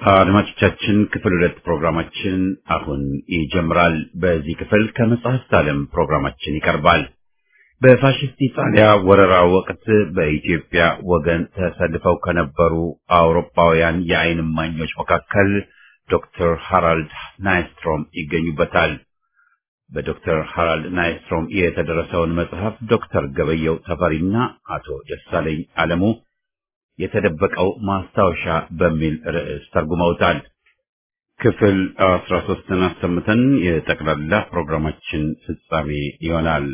አድማጮቻችን ክፍል ሁለት ፕሮግራማችን አሁን ይጀምራል። በዚህ ክፍል ከመጽሐፍት ዓለም ፕሮግራማችን ይቀርባል። በፋሽስት ኢጣሊያ ወረራ ወቅት በኢትዮጵያ ወገን ተሰልፈው ከነበሩ አውሮፓውያን የዓይን እማኞች መካከል ዶክተር ሃራልድ ናይስትሮም ይገኙበታል። በዶክተር ሃራልድ ናይስትሮም የተደረሰውን መጽሐፍ ዶክተር ገበየው ተፈሪና አቶ ደሳለኝ አለሙ የተደበቀው ማስታወሻ በሚል ርዕስ ተርጉመውታል። ክፍል አስራ ሶስትን አሰምተን የጠቅላላ ፕሮግራማችን ፍጻሜ ይሆናል።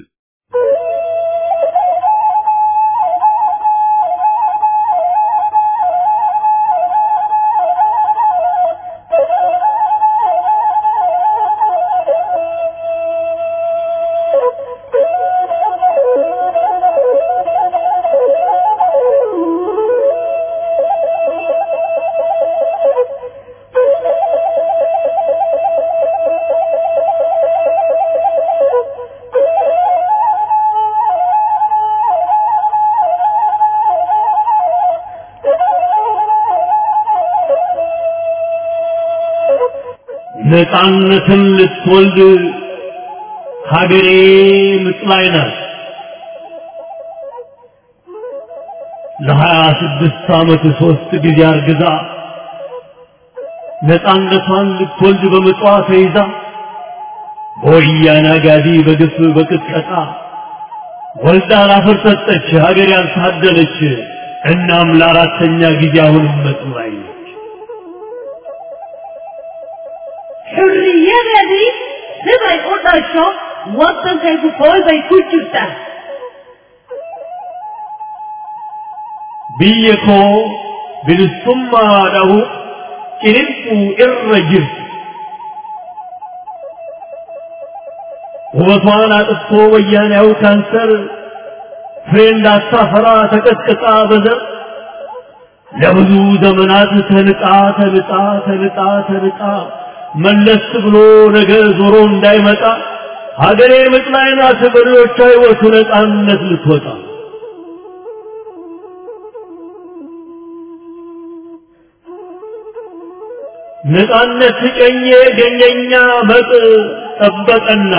ነፃነትን ልትወልድ ሀገሬ ምጥ ላይ ናት። ለሀያ ስድስት ዓመት ሦስት ጊዜ አርግዛ ነፃነቷን ልትወልድ በምጧ ተይዛ በወያኔ አጋዲ በግፍ በቅጥቀጣ ወልዳ ላፈር ሰጠች ሀገር ያልታደለች። እናም ለአራተኛ ጊዜ አሁንም ምጥ ላይ ነች። Xurriyadani siday u dhasho waddankaygu hooyday ku jirtaa biyya koo bilisummaadhahu ciniinquu irra jirti. ውበቷን አጥፍቶ ወያኔያው ካንሰር ፍሬ እንዳታፈራ ተቀጥቅጣ በዘር ለብዙ ዘመናት ተንጣ ተንጣ ተንጣ ተንጣ መለስ ብሎ ነገ ዞሮ እንዳይመጣ ሀገሬ ምጥ ላይ ናት በልጆቿ ሕይወቱ ነፃነት ልትወጣ ነፃነት ጨኜ ገኘኛ መጥ ጠበቀና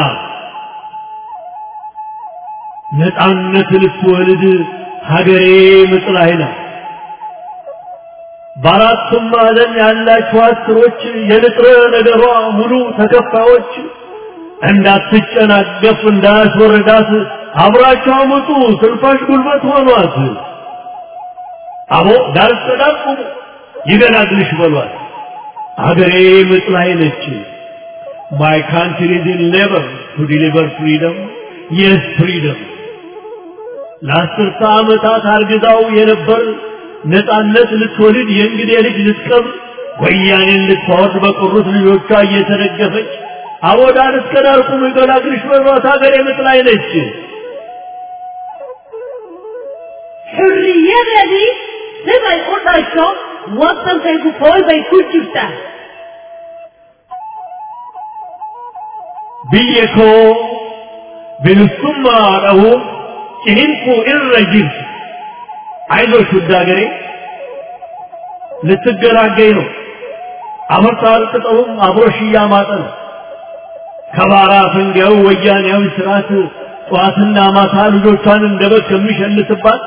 ነፃነት ልትወልድ ሀገሬ ምጥ ላይ ናት። በአራቱም ማዕዘን ያላችሁ አስሮች የንጥረ ነገሯ ሙሉ ተከፋዮች እንዳትጨናገፍ እንዳያስወርዳት አብራቸው አመጡ ስልፋሽ ጉልበት ሆኗት። አቦ ዳር ተዳቁሙ ይገላግልሽ በሏት። አገሬ ምጥ ላይ ነች። My country is in labor to deliver freedom. Yes, freedom. ለአስርተ ዓመታት አርግዛው የነበር ነፃነት ልትወልድ የእንግዴ ልጅ ልትቀብር ወያኔን ልታወርድ በቀሩት ልጆቿ እየተደገፈች አቦዳን እስከ ዳር ቁም ይገላግልሽ በሏት ሀገሬ ምጥ ላይ ነች። xurriyadani siday u dhasho waddankaygu hooyday ku jirtaa biyya koo bilisummaadhahu ciniinquu irra jirti አይዞሽ ውድ ሀገሬ ልትገላገኝ ነው። አመርታል ቅጠሉም አብሮሽ እያማጠ ነው። ከባራ ፈንጋዩ ወያኔያዊ ስርዓት ጠዋትና ማታ ልጆቿን እንደ በግ ከሚሸልትባት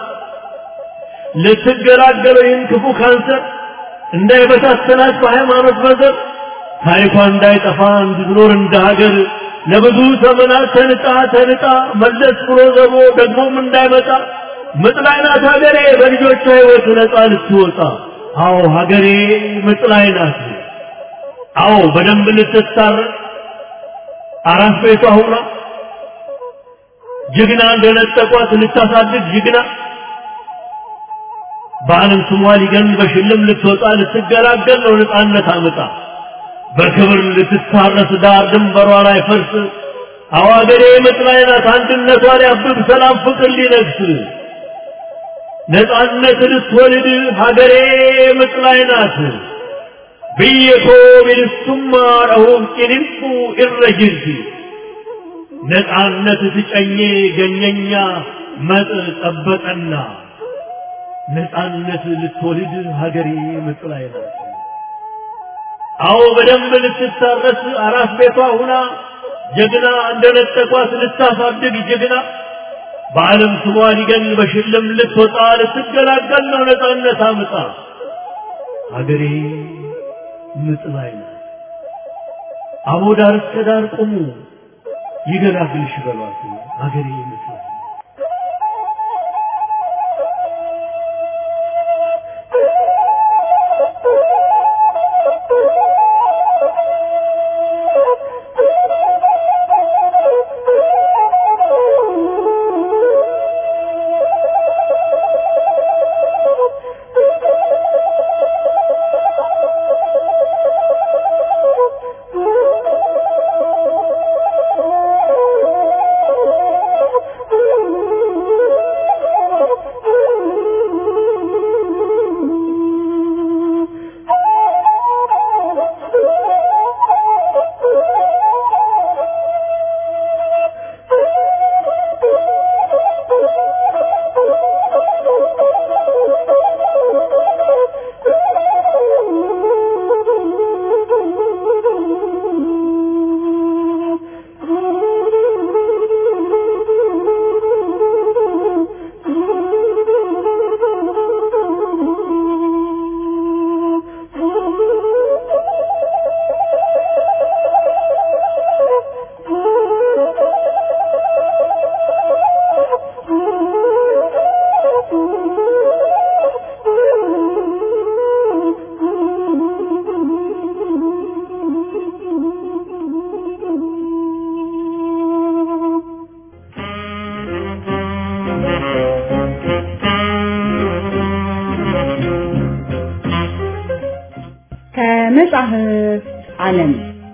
ልትገላገለው ይህን ክፉ ካንሰር እንዳይበታተናት በሃይማኖት በዘር ታሪኳ እንዳይጠፋ እንድትኖር እንደ ሀገር ለብዙ ዘመናት ተንጣ ተንጣ መለስ ብሎ ዘሮ ደግሞም እንዳይመጣ ምጥ ላይ ናት ሀገሬ በልጆቿ ሕይወት ነፃ ልትወጣ። አዎ ሀገሬ ምጥ ላይ ናት። አዎ በደንብ ልትታረቅ አራት ቤቷ ሁና ጀግና እንደነጠቋት ልታሳድግ ጀግና በዓለም ስሟ ሊገን በሽልም ልትወጣ ልትገላገል ነው ነፃነት አምጣ በክብር ልትታረስ ዳር ድንበሯ ላይ ፈርስ አዎ ሀገሬ ምጥ ላይ ናት አንድነቷ ሊያብብ ሰላም ፍቅር ሊነግስ ነፃነት ልትወልድ ሀገሬ ምጥ ላይ ናት። ብየኮ ቢልሱማ ረሁም ቂንንጡ ኢረጅልቲ ነፃነት ትጨኜ ገኘኛ መጥ ጠበቀና ነፃነት ልትወልድ ሀገሬ ምጥ ላይ ናት። አዎ በደንብ ልትታረስ አራስ ቤቷ ሁና ጀግና እንደነጠቋት ልታሳድግ ጀግና በዓለም ስሟ ሊገን በሽልም ልትወጣ ልትገላገል ነው ነፃነት አምጣ ሀገሬ ምጥ ላይ ናት። አቦ ዳር እስከ ዳር ቁሙ ይገላግልሽ በሏት ሀገሬ ምጥ ላይ ናት። ከመጽሐፍ ዓለም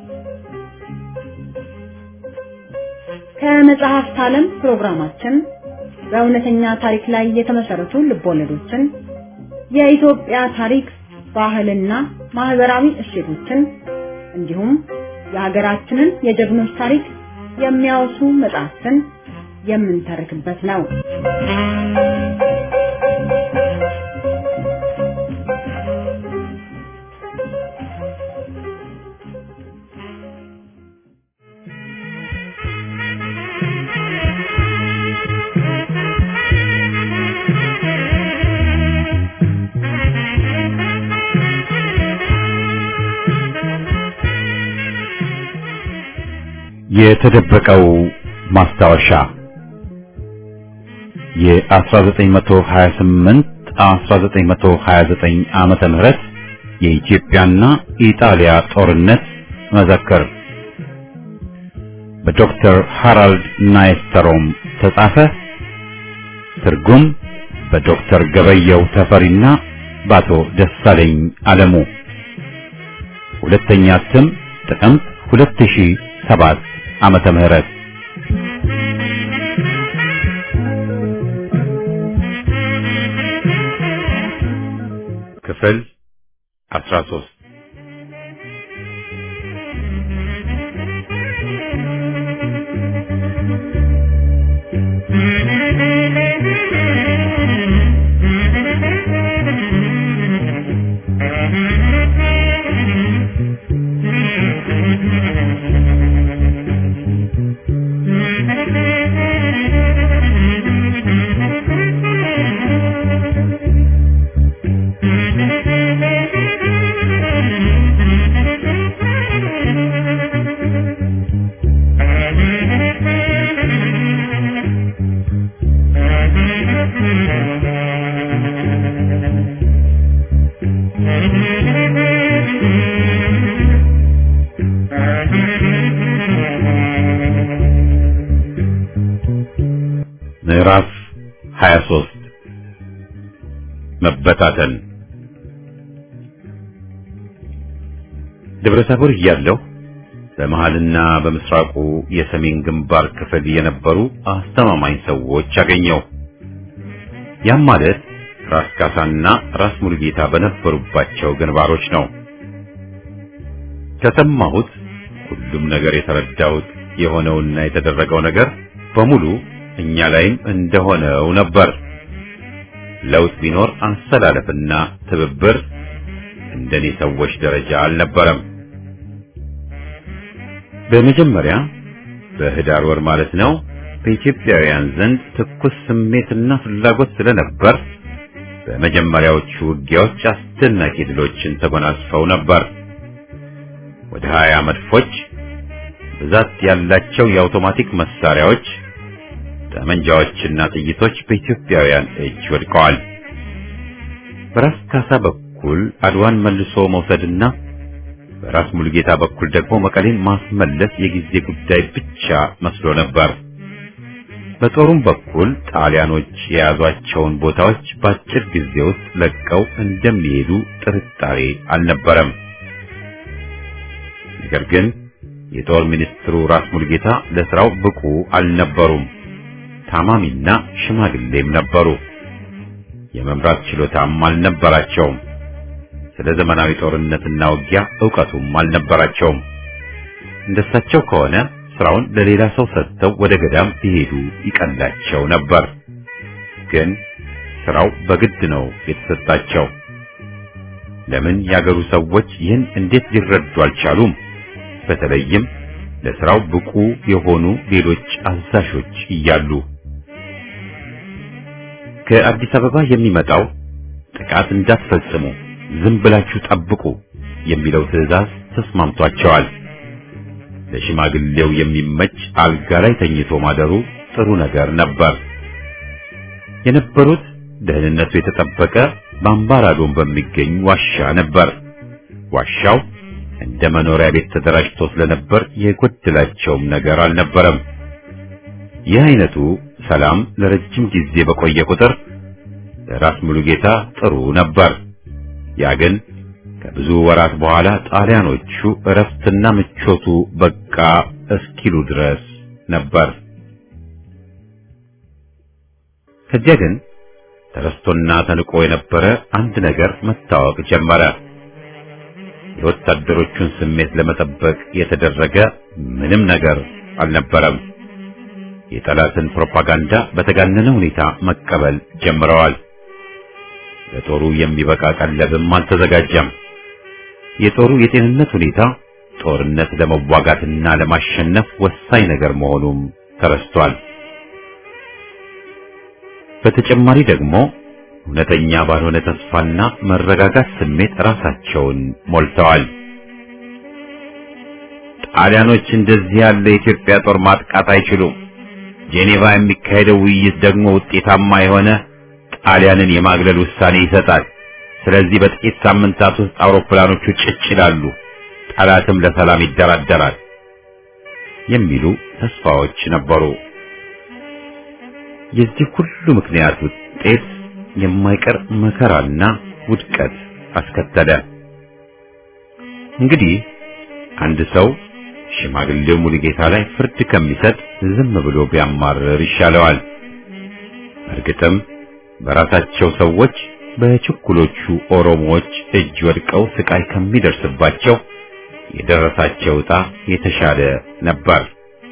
ከመጽሐፍት ዓለም ፕሮግራማችን በእውነተኛ ታሪክ ላይ የተመሰረቱ ልቦለዶችን፣ የኢትዮጵያ ታሪክ፣ ባህልና ማህበራዊ እሴቶችን እንዲሁም የሀገራችንን የጀግኖች ታሪክ የሚያወሱ መጽሐፍትን የምንተርክበት ነው። የተደበቀው ማስታወሻ የ1928 1929 ዓመተ ምህረት የኢትዮጵያና ኢጣሊያ ጦርነት መዘክር በዶክተር ሃራልድ ናይስተሮም ተጻፈ። ትርጉም በዶክተር ገበየው ተፈሪና በአቶ ደሳለኝ አለሙ። ሁለተኛ እትም ጥቅምት 2007 ዓመተ ምህረት ክፍል 13 ምዕራፍ 23 መበታተን ደብረ ታቦር እያለሁ በመሃልና በምስራቁ የሰሜን ግንባር ክፍል የነበሩ አስተማማኝ ሰዎች አገኘው። ያም ማለት ራስ ካሳና ራስ ሙሉጌታ በነበሩባቸው ግንባሮች ነው። ከሰማሁት ሁሉም ነገር የተረዳሁት የሆነውና የተደረገው ነገር በሙሉ እኛ ላይም እንደሆነው ነበር። ለውጥ ቢኖር አሰላለፍና ትብብር እንደኔ ሰዎች ደረጃ አልነበረም። በመጀመሪያ በህዳር ወር ማለት ነው በኢትዮጵያውያን ዘንድ ትኩስ ስሜትና ፍላጎት ስለነበር በመጀመሪያዎቹ ውጊያዎች አስደናቂ ድሎችን ተጎናጽፈው ነበር። ወደ ሀያ መድፎች፣ ብዛት ያላቸው የአውቶማቲክ መሳሪያዎች፣ ጠመንጃዎችና ጥይቶች በኢትዮጵያውያን እጅ ወድቀዋል። በራስ ካሳ በኩል አድዋን መልሶ መውሰድና በራስ ሙሉጌታ በኩል ደግሞ መቀሌን ማስመለስ የጊዜ ጉዳይ ብቻ መስሎ ነበር። በጦሩም በኩል ጣሊያኖች የያዟቸውን ቦታዎች በአጭር ጊዜ ውስጥ ለቀው እንደሚሄዱ ጥርጣሬ አልነበረም። ነገር ግን የጦር ሚኒስትሩ ራስ ሙሉጌታ ለስራው ብቁ አልነበሩም። ታማሚና ሽማግሌም ነበሩ። የመምራት ችሎታም አልነበራቸውም። ስለ ዘመናዊ ጦርነትና ውጊያ ዕውቀቱም አልነበራቸውም። እንደሳቸው ከሆነ ስራውን ለሌላ ሰው ሰጥተው ወደ ገዳም ቢሄዱ ይቀላቸው ነበር። ግን ስራው በግድ ነው የተሰጣቸው። ለምን ያገሩ ሰዎች ይህን እንዴት ሊረዱ አልቻሉም? በተለይም ለስራው ብቁ የሆኑ ሌሎች አዛዦች እያሉ ከአዲስ አበባ የሚመጣው ጥቃት እንዳትፈጽሙ ዝም ብላችሁ ጠብቁ የሚለው ትዕዛዝ ተስማምቷቸዋል። ለሽማግሌው የሚመች አልጋ ላይ ተኝቶ ማደሩ ጥሩ ነገር ነበር። የነበሩት ደህንነቱ የተጠበቀ በአምባራዶን በሚገኝ ዋሻ ነበር። ዋሻው እንደ መኖሪያ ቤት ተደራጅቶ ስለነበር የጎደላቸውም ነገር አልነበረም። ይህ አይነቱ ሰላም ለረጅም ጊዜ በቆየ ቁጥር ለራስ ሙሉጌታ ጥሩ ነበር። ያ ግን ከብዙ ወራት በኋላ ጣሊያኖቹ እረፍትና ምቾቱ በቃ እስኪሉ ድረስ ነበር። ከዚያ ግን ተረስቶና ተንቆ የነበረ አንድ ነገር መታወቅ ጀመረ። የወታደሮቹን ስሜት ለመጠበቅ የተደረገ ምንም ነገር አልነበረም። የጠላትን ፕሮፓጋንዳ በተጋነነ ሁኔታ መቀበል ጀምረዋል። ለጦሩ የሚበቃ ቀለብም አልተዘጋጀም። የጦሩ የጤንነት ሁኔታ ጦርነት ለመዋጋትና ለማሸነፍ ወሳኝ ነገር መሆኑም ተረስቷል። በተጨማሪ ደግሞ እውነተኛ ባልሆነ ተስፋና መረጋጋት ስሜት ራሳቸውን ሞልተዋል። ጣሊያኖች እንደዚህ ያለ የኢትዮጵያ ጦር ማጥቃት አይችሉም። ጄኔቫ የሚካሄደው ውይይት ደግሞ ውጤታማ የሆነ ጣሊያንን የማግለል ውሳኔ ይሰጣል። ስለዚህ በጥቂት ሳምንታት ውስጥ አውሮፕላኖቹ ጭጭ ይላሉ፣ ጠላትም ለሰላም ይደራደራል የሚሉ ተስፋዎች ነበሩ። የዚህ ሁሉ ምክንያት ውጤት የማይቀር መከራና ውድቀት አስከተለ። እንግዲህ አንድ ሰው ሽማግሌው ሙሉጌታ ላይ ፍርድ ከሚሰጥ ዝም ብሎ ቢያማርር ይሻለዋል። እርግጥም በራሳቸው ሰዎች በችኩሎቹ ኦሮሞዎች እጅ ወድቀው ስቃይ ከሚደርስባቸው የደረሳቸው ዕጣ የተሻለ ነበር።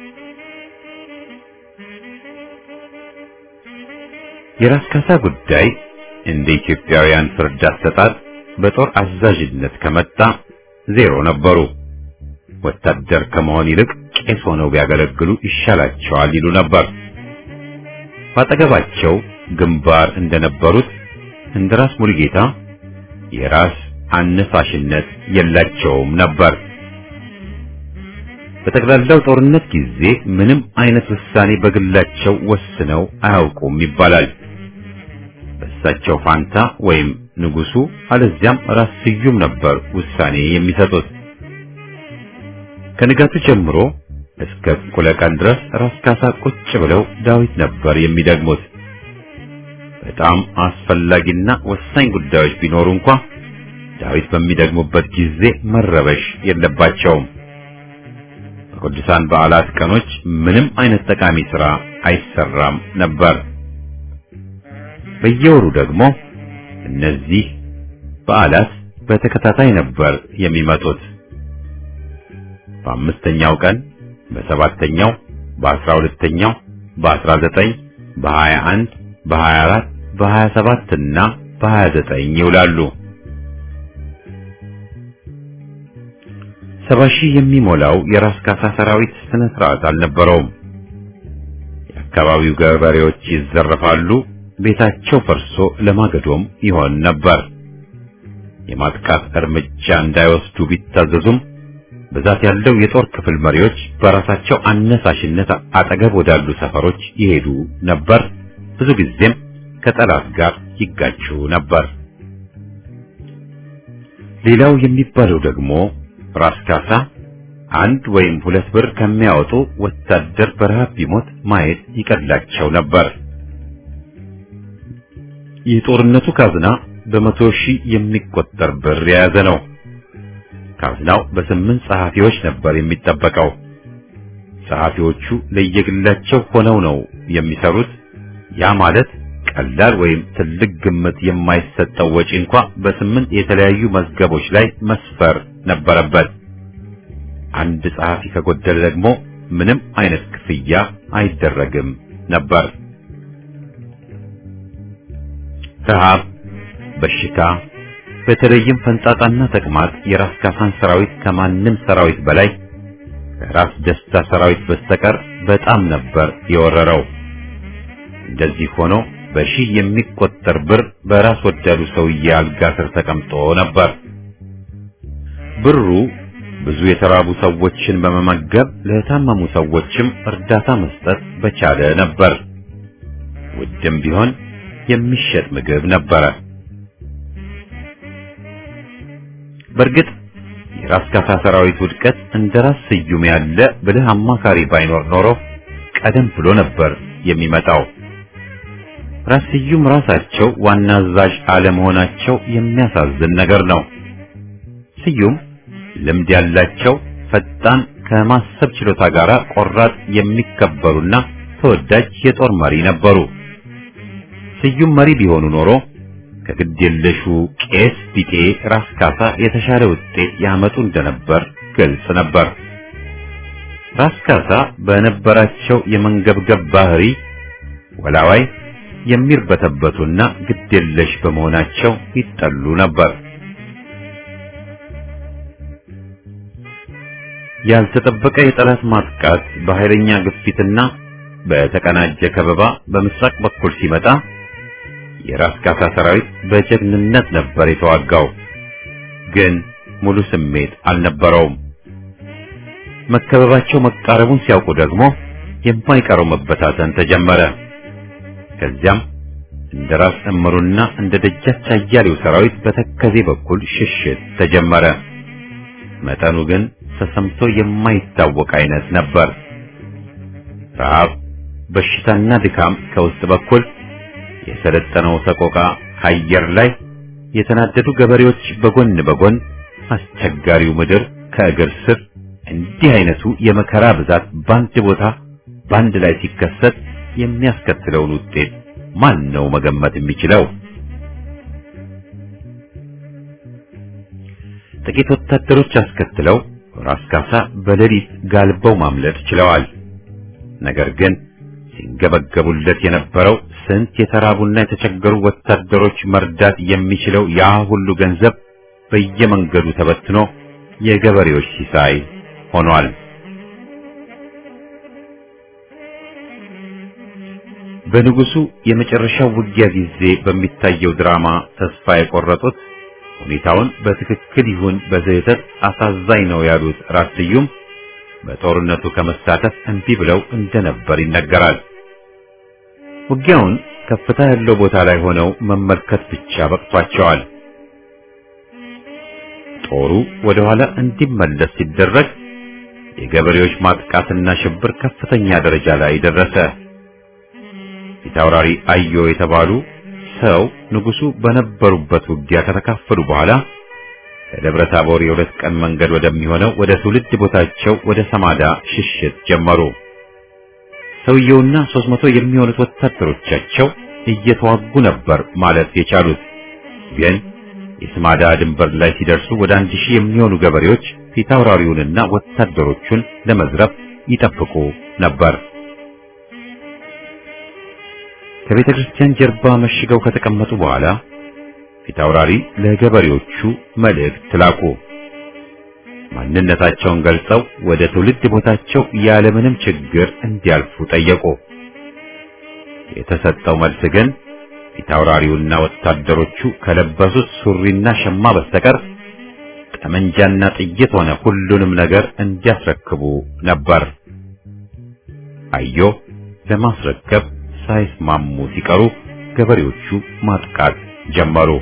የራስ ካሳ ጉዳይ እንደ ኢትዮጵያውያን ፍርድ አሰጣጥ በጦር አዛዥነት ከመጣ ዜሮ ነበሩ። ወታደር ከመሆን ይልቅ ቄስ ሆነው ቢያገለግሉ ይሻላቸዋል ይሉ ነበር። ባጠገባቸው ግንባር እንደነበሩት እንደ ራስ ሙሉጌታ የራስ አነሳሽነት የላቸውም ነበር። በጠቅላላው ጦርነት ጊዜ ምንም አይነት ውሳኔ በግላቸው ወስነው አያውቁም ይባላል። በእሳቸው ፋንታ ወይም ንጉሱ አለዚያም ራስ ስዩም ነበር ውሳኔ የሚሰጡት። ከንጋቱ ጀምሮ እስከ እኩለ ቀን ድረስ ራስ ካሳ ቁጭ ብለው ዳዊት ነበር የሚደግሙት። በጣም አስፈላጊና ወሳኝ ጉዳዮች ቢኖሩ እንኳ ዳዊት በሚደግሙበት ጊዜ መረበሽ የለባቸውም። በቅዱሳን በዓላት ቀኖች ምንም አይነት ጠቃሚ ሥራ አይሰራም ነበር። በየወሩ ደግሞ እነዚህ በዓላት በተከታታይ ነበር የሚመጡት። በአምስተኛው ቀን፣ በሰባተኛው፣ በአስራ ሁለተኛው፣ በአስራ ዘጠኝ፣ በሀያ አንድ፣ በሀያ አራት፣ በሀያ ሰባት እና በሀያ ዘጠኝ ይውላሉ። ሰባ ሺህ የሚሞላው የራስ ካሳ ሰራዊት ስነ ስርዓት አልነበረውም። የአካባቢው ገበሬዎች ይዘረፋሉ፣ ቤታቸው ፈርሶ ለማገዶም ይሆን ነበር። የማጥቃት እርምጃ እንዳይወስዱ ቢታዘዙም ብዛት ያለው የጦር ክፍል መሪዎች በራሳቸው አነሳሽነት አጠገብ ወዳሉ ሰፈሮች ይሄዱ ነበር። ብዙ ጊዜም ከጠላት ጋር ይጋጩ ነበር። ሌላው የሚባለው ደግሞ ራስ ካሳ አንድ ወይም ሁለት ብር ከሚያወጡ ወታደር በረሃብ ቢሞት ማየት ይቀላቸው ነበር። የጦርነቱ ካዝና በመቶ ሺህ የሚቆጠር ብር የያዘ ነው። ካዝናው በስምንት ጸሐፊዎች ነበር የሚጠበቀው። ጸሐፊዎቹ ለየግላቸው ሆነው ነው የሚሰሩት። ያ ማለት ቀላል ወይም ትልቅ ግምት የማይሰጠው ወጪ እንኳ በስምንት የተለያዩ መዝገቦች ላይ መስፈር ነበረበት። አንድ ጸሐፊ ከጎደለ ደግሞ ምንም አይነት ክፍያ አይደረግም ነበር። ረሃብ፣ በሽታ፣ በተለይም ፈንጣጣና ተቅማጥ የራስ ካሳን ሰራዊት ከማንም ሰራዊት በላይ ከራስ ደስታ ሰራዊት በስተቀር በጣም ነበር የወረረው። እንደዚህ ሆኖ በሺህ የሚቆጠር ብር በራስ ወዳዱ ሰውዬ አልጋ ስር ተቀምጦ ነበር። ብሩ ብዙ የተራቡ ሰዎችን በመመገብ ለታመሙ ሰዎችም እርዳታ መስጠት በቻለ ነበር። ውድም ቢሆን የሚሸጥ ምግብ ነበረ። በእርግጥ የራስ ካሳ ሰራዊት ውድቀት እንደ ራስ ስዩም ያለ ብልህ አማካሪ ባይኖር ኖሮ ቀደም ብሎ ነበር የሚመጣው። ራስ ስዩም ራሳቸው ዋና አዛዥ አለመሆናቸው የሚያሳዝን ነገር ነው። ስዩም ልምድ ያላቸው ፈጣን፣ ከማሰብ ችሎታ ጋር ቆራጥ፣ የሚከበሩና ተወዳጅ የጦር መሪ ነበሩ። ስዩም መሪ ቢሆኑ ኖሮ ከግድ የለሹ ቄስ ቢጤ ራስ ካሳ የተሻለ ውጤት ያመጡ እንደነበር ግልጽ ነበር። ራስ ካሳ በነበራቸው የመንገብገብ ባህሪ ወላዋይ የሚርበተበቱና ግድ የለሽ በመሆናቸው ይጠሉ ነበር። ያልተጠበቀ የጠላት ማጥቃት በኃይለኛ ግፊትና በተቀናጀ ከበባ በምስራቅ በኩል ሲመጣ የራስ ካሳ ሰራዊት በጀግንነት ነበር የተዋጋው። ግን ሙሉ ስሜት አልነበረውም። መከበባቸው መቃረቡን ሲያውቁ ደግሞ የማይቀረው መበታተን ተጀመረ። ከዚያም እንደ ራስ እምሩና እንደ ደጃች አያሌው ሰራዊት በተከዜ በኩል ሽሽት ተጀመረ። መጠኑ ግን ተሰምቶ የማይታወቅ አይነት ነበር። ረሃብ፣ በሽታና ድካም ከውስጥ በኩል የሰለጠነው ሰቆቃ ከአየር ላይ የተናደዱ ገበሬዎች በጎን በጎን አስቸጋሪው ምድር ከእግር ስር እንዲህ አይነቱ የመከራ ብዛት በአንድ ቦታ በአንድ ላይ ሲከሰት የሚያስከትለውን ውጤት ማን ነው መገመት የሚችለው? ጥቂት ወታደሮች አስከትለው ራስ ካሳ በሌሊት ጋልበው ማምለጥ ችለዋል። ነገር ግን ሲንገበገቡለት የነበረው ስንት የተራቡና የተቸገሩ ወታደሮች መርዳት የሚችለው ያ ሁሉ ገንዘብ በየመንገዱ ተበትኖ የገበሬዎች ሲሳይ ሆኗል። በንጉሱ የመጨረሻው ውጊያ ጊዜ በሚታየው ድራማ ተስፋ የቆረጡት ሁኔታውን በትክክል ይሁን በስህተት አሳዛኝ ነው ያሉት ራስ ስዩም በጦርነቱ ከመሳተፍ እምቢ ብለው እንደነበር ይነገራል። ውጊያውን ከፍታ ያለው ቦታ ላይ ሆነው መመልከት ብቻ በቅቷቸዋል። ጦሩ ወደ ኋላ እንዲመለስ ሲደረግ የገበሬዎች ማጥቃትና ሽብር ከፍተኛ ደረጃ ላይ ደረሰ። ፊታውራሪ አዮ የተባሉ ሰው ንጉሱ በነበሩበት ውጊያ ከተካፈሉ በኋላ ከደብረ ታቦር የሁለት ቀን መንገድ ወደሚሆነው ወደ ትውልድ ቦታቸው ወደ ሰማዳ ሽሽት ጀመሩ። ሰውየውና ሦስት መቶ የሚሆኑት ወታደሮቻቸው እየተዋጉ ነበር ማለት የቻሉት። ግን የስማዳ ድንበር ላይ ሲደርሱ ወደ አንድ ሺህ የሚሆኑ ገበሬዎች ፊታውራሪውንና ወታደሮቹን ለመዝረፍ ይጠብቁ ነበር። ከቤተ ክርስቲያን ጀርባ መሽገው ከተቀመጡ በኋላ ፊታውራሪ ለገበሬዎቹ መልእክት ላኩ። ማንነታቸውን ገልጸው ወደ ትውልድ ቦታቸው ያለምንም ችግር እንዲያልፉ ጠየቁ። የተሰጠው መልስ ግን ፊታውራሪውና ወታደሮቹ ከለበሱት ሱሪና ሸማ በስተቀር ጠመንጃና ጥይት ሆነ ሁሉንም ነገር እንዲያስረክቡ ነበር። አዮ ለማስረከብ ሳይስማሙ ሲቀሩ ገበሬዎቹ ማጥቃት ጀመሩ።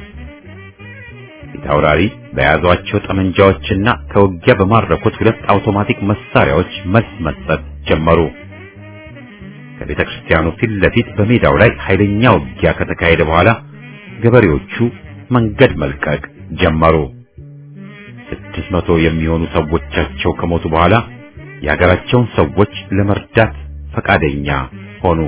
ፊታውራሪ በያዟቸው ጠመንጃዎችና ከውጊያ በማረኩት ሁለት አውቶማቲክ መሳሪያዎች መልስ መስጠት ጀመሩ። ከቤተ ክርስቲያኑ ፊት ለፊት በሜዳው ላይ ኃይለኛ ውጊያ ከተካሄደ በኋላ ገበሬዎቹ መንገድ መልቀቅ ጀመሩ። ስድስት መቶ የሚሆኑ ሰዎቻቸው ከሞቱ በኋላ የሀገራቸውን ሰዎች ለመርዳት ፈቃደኛ ሆኑ።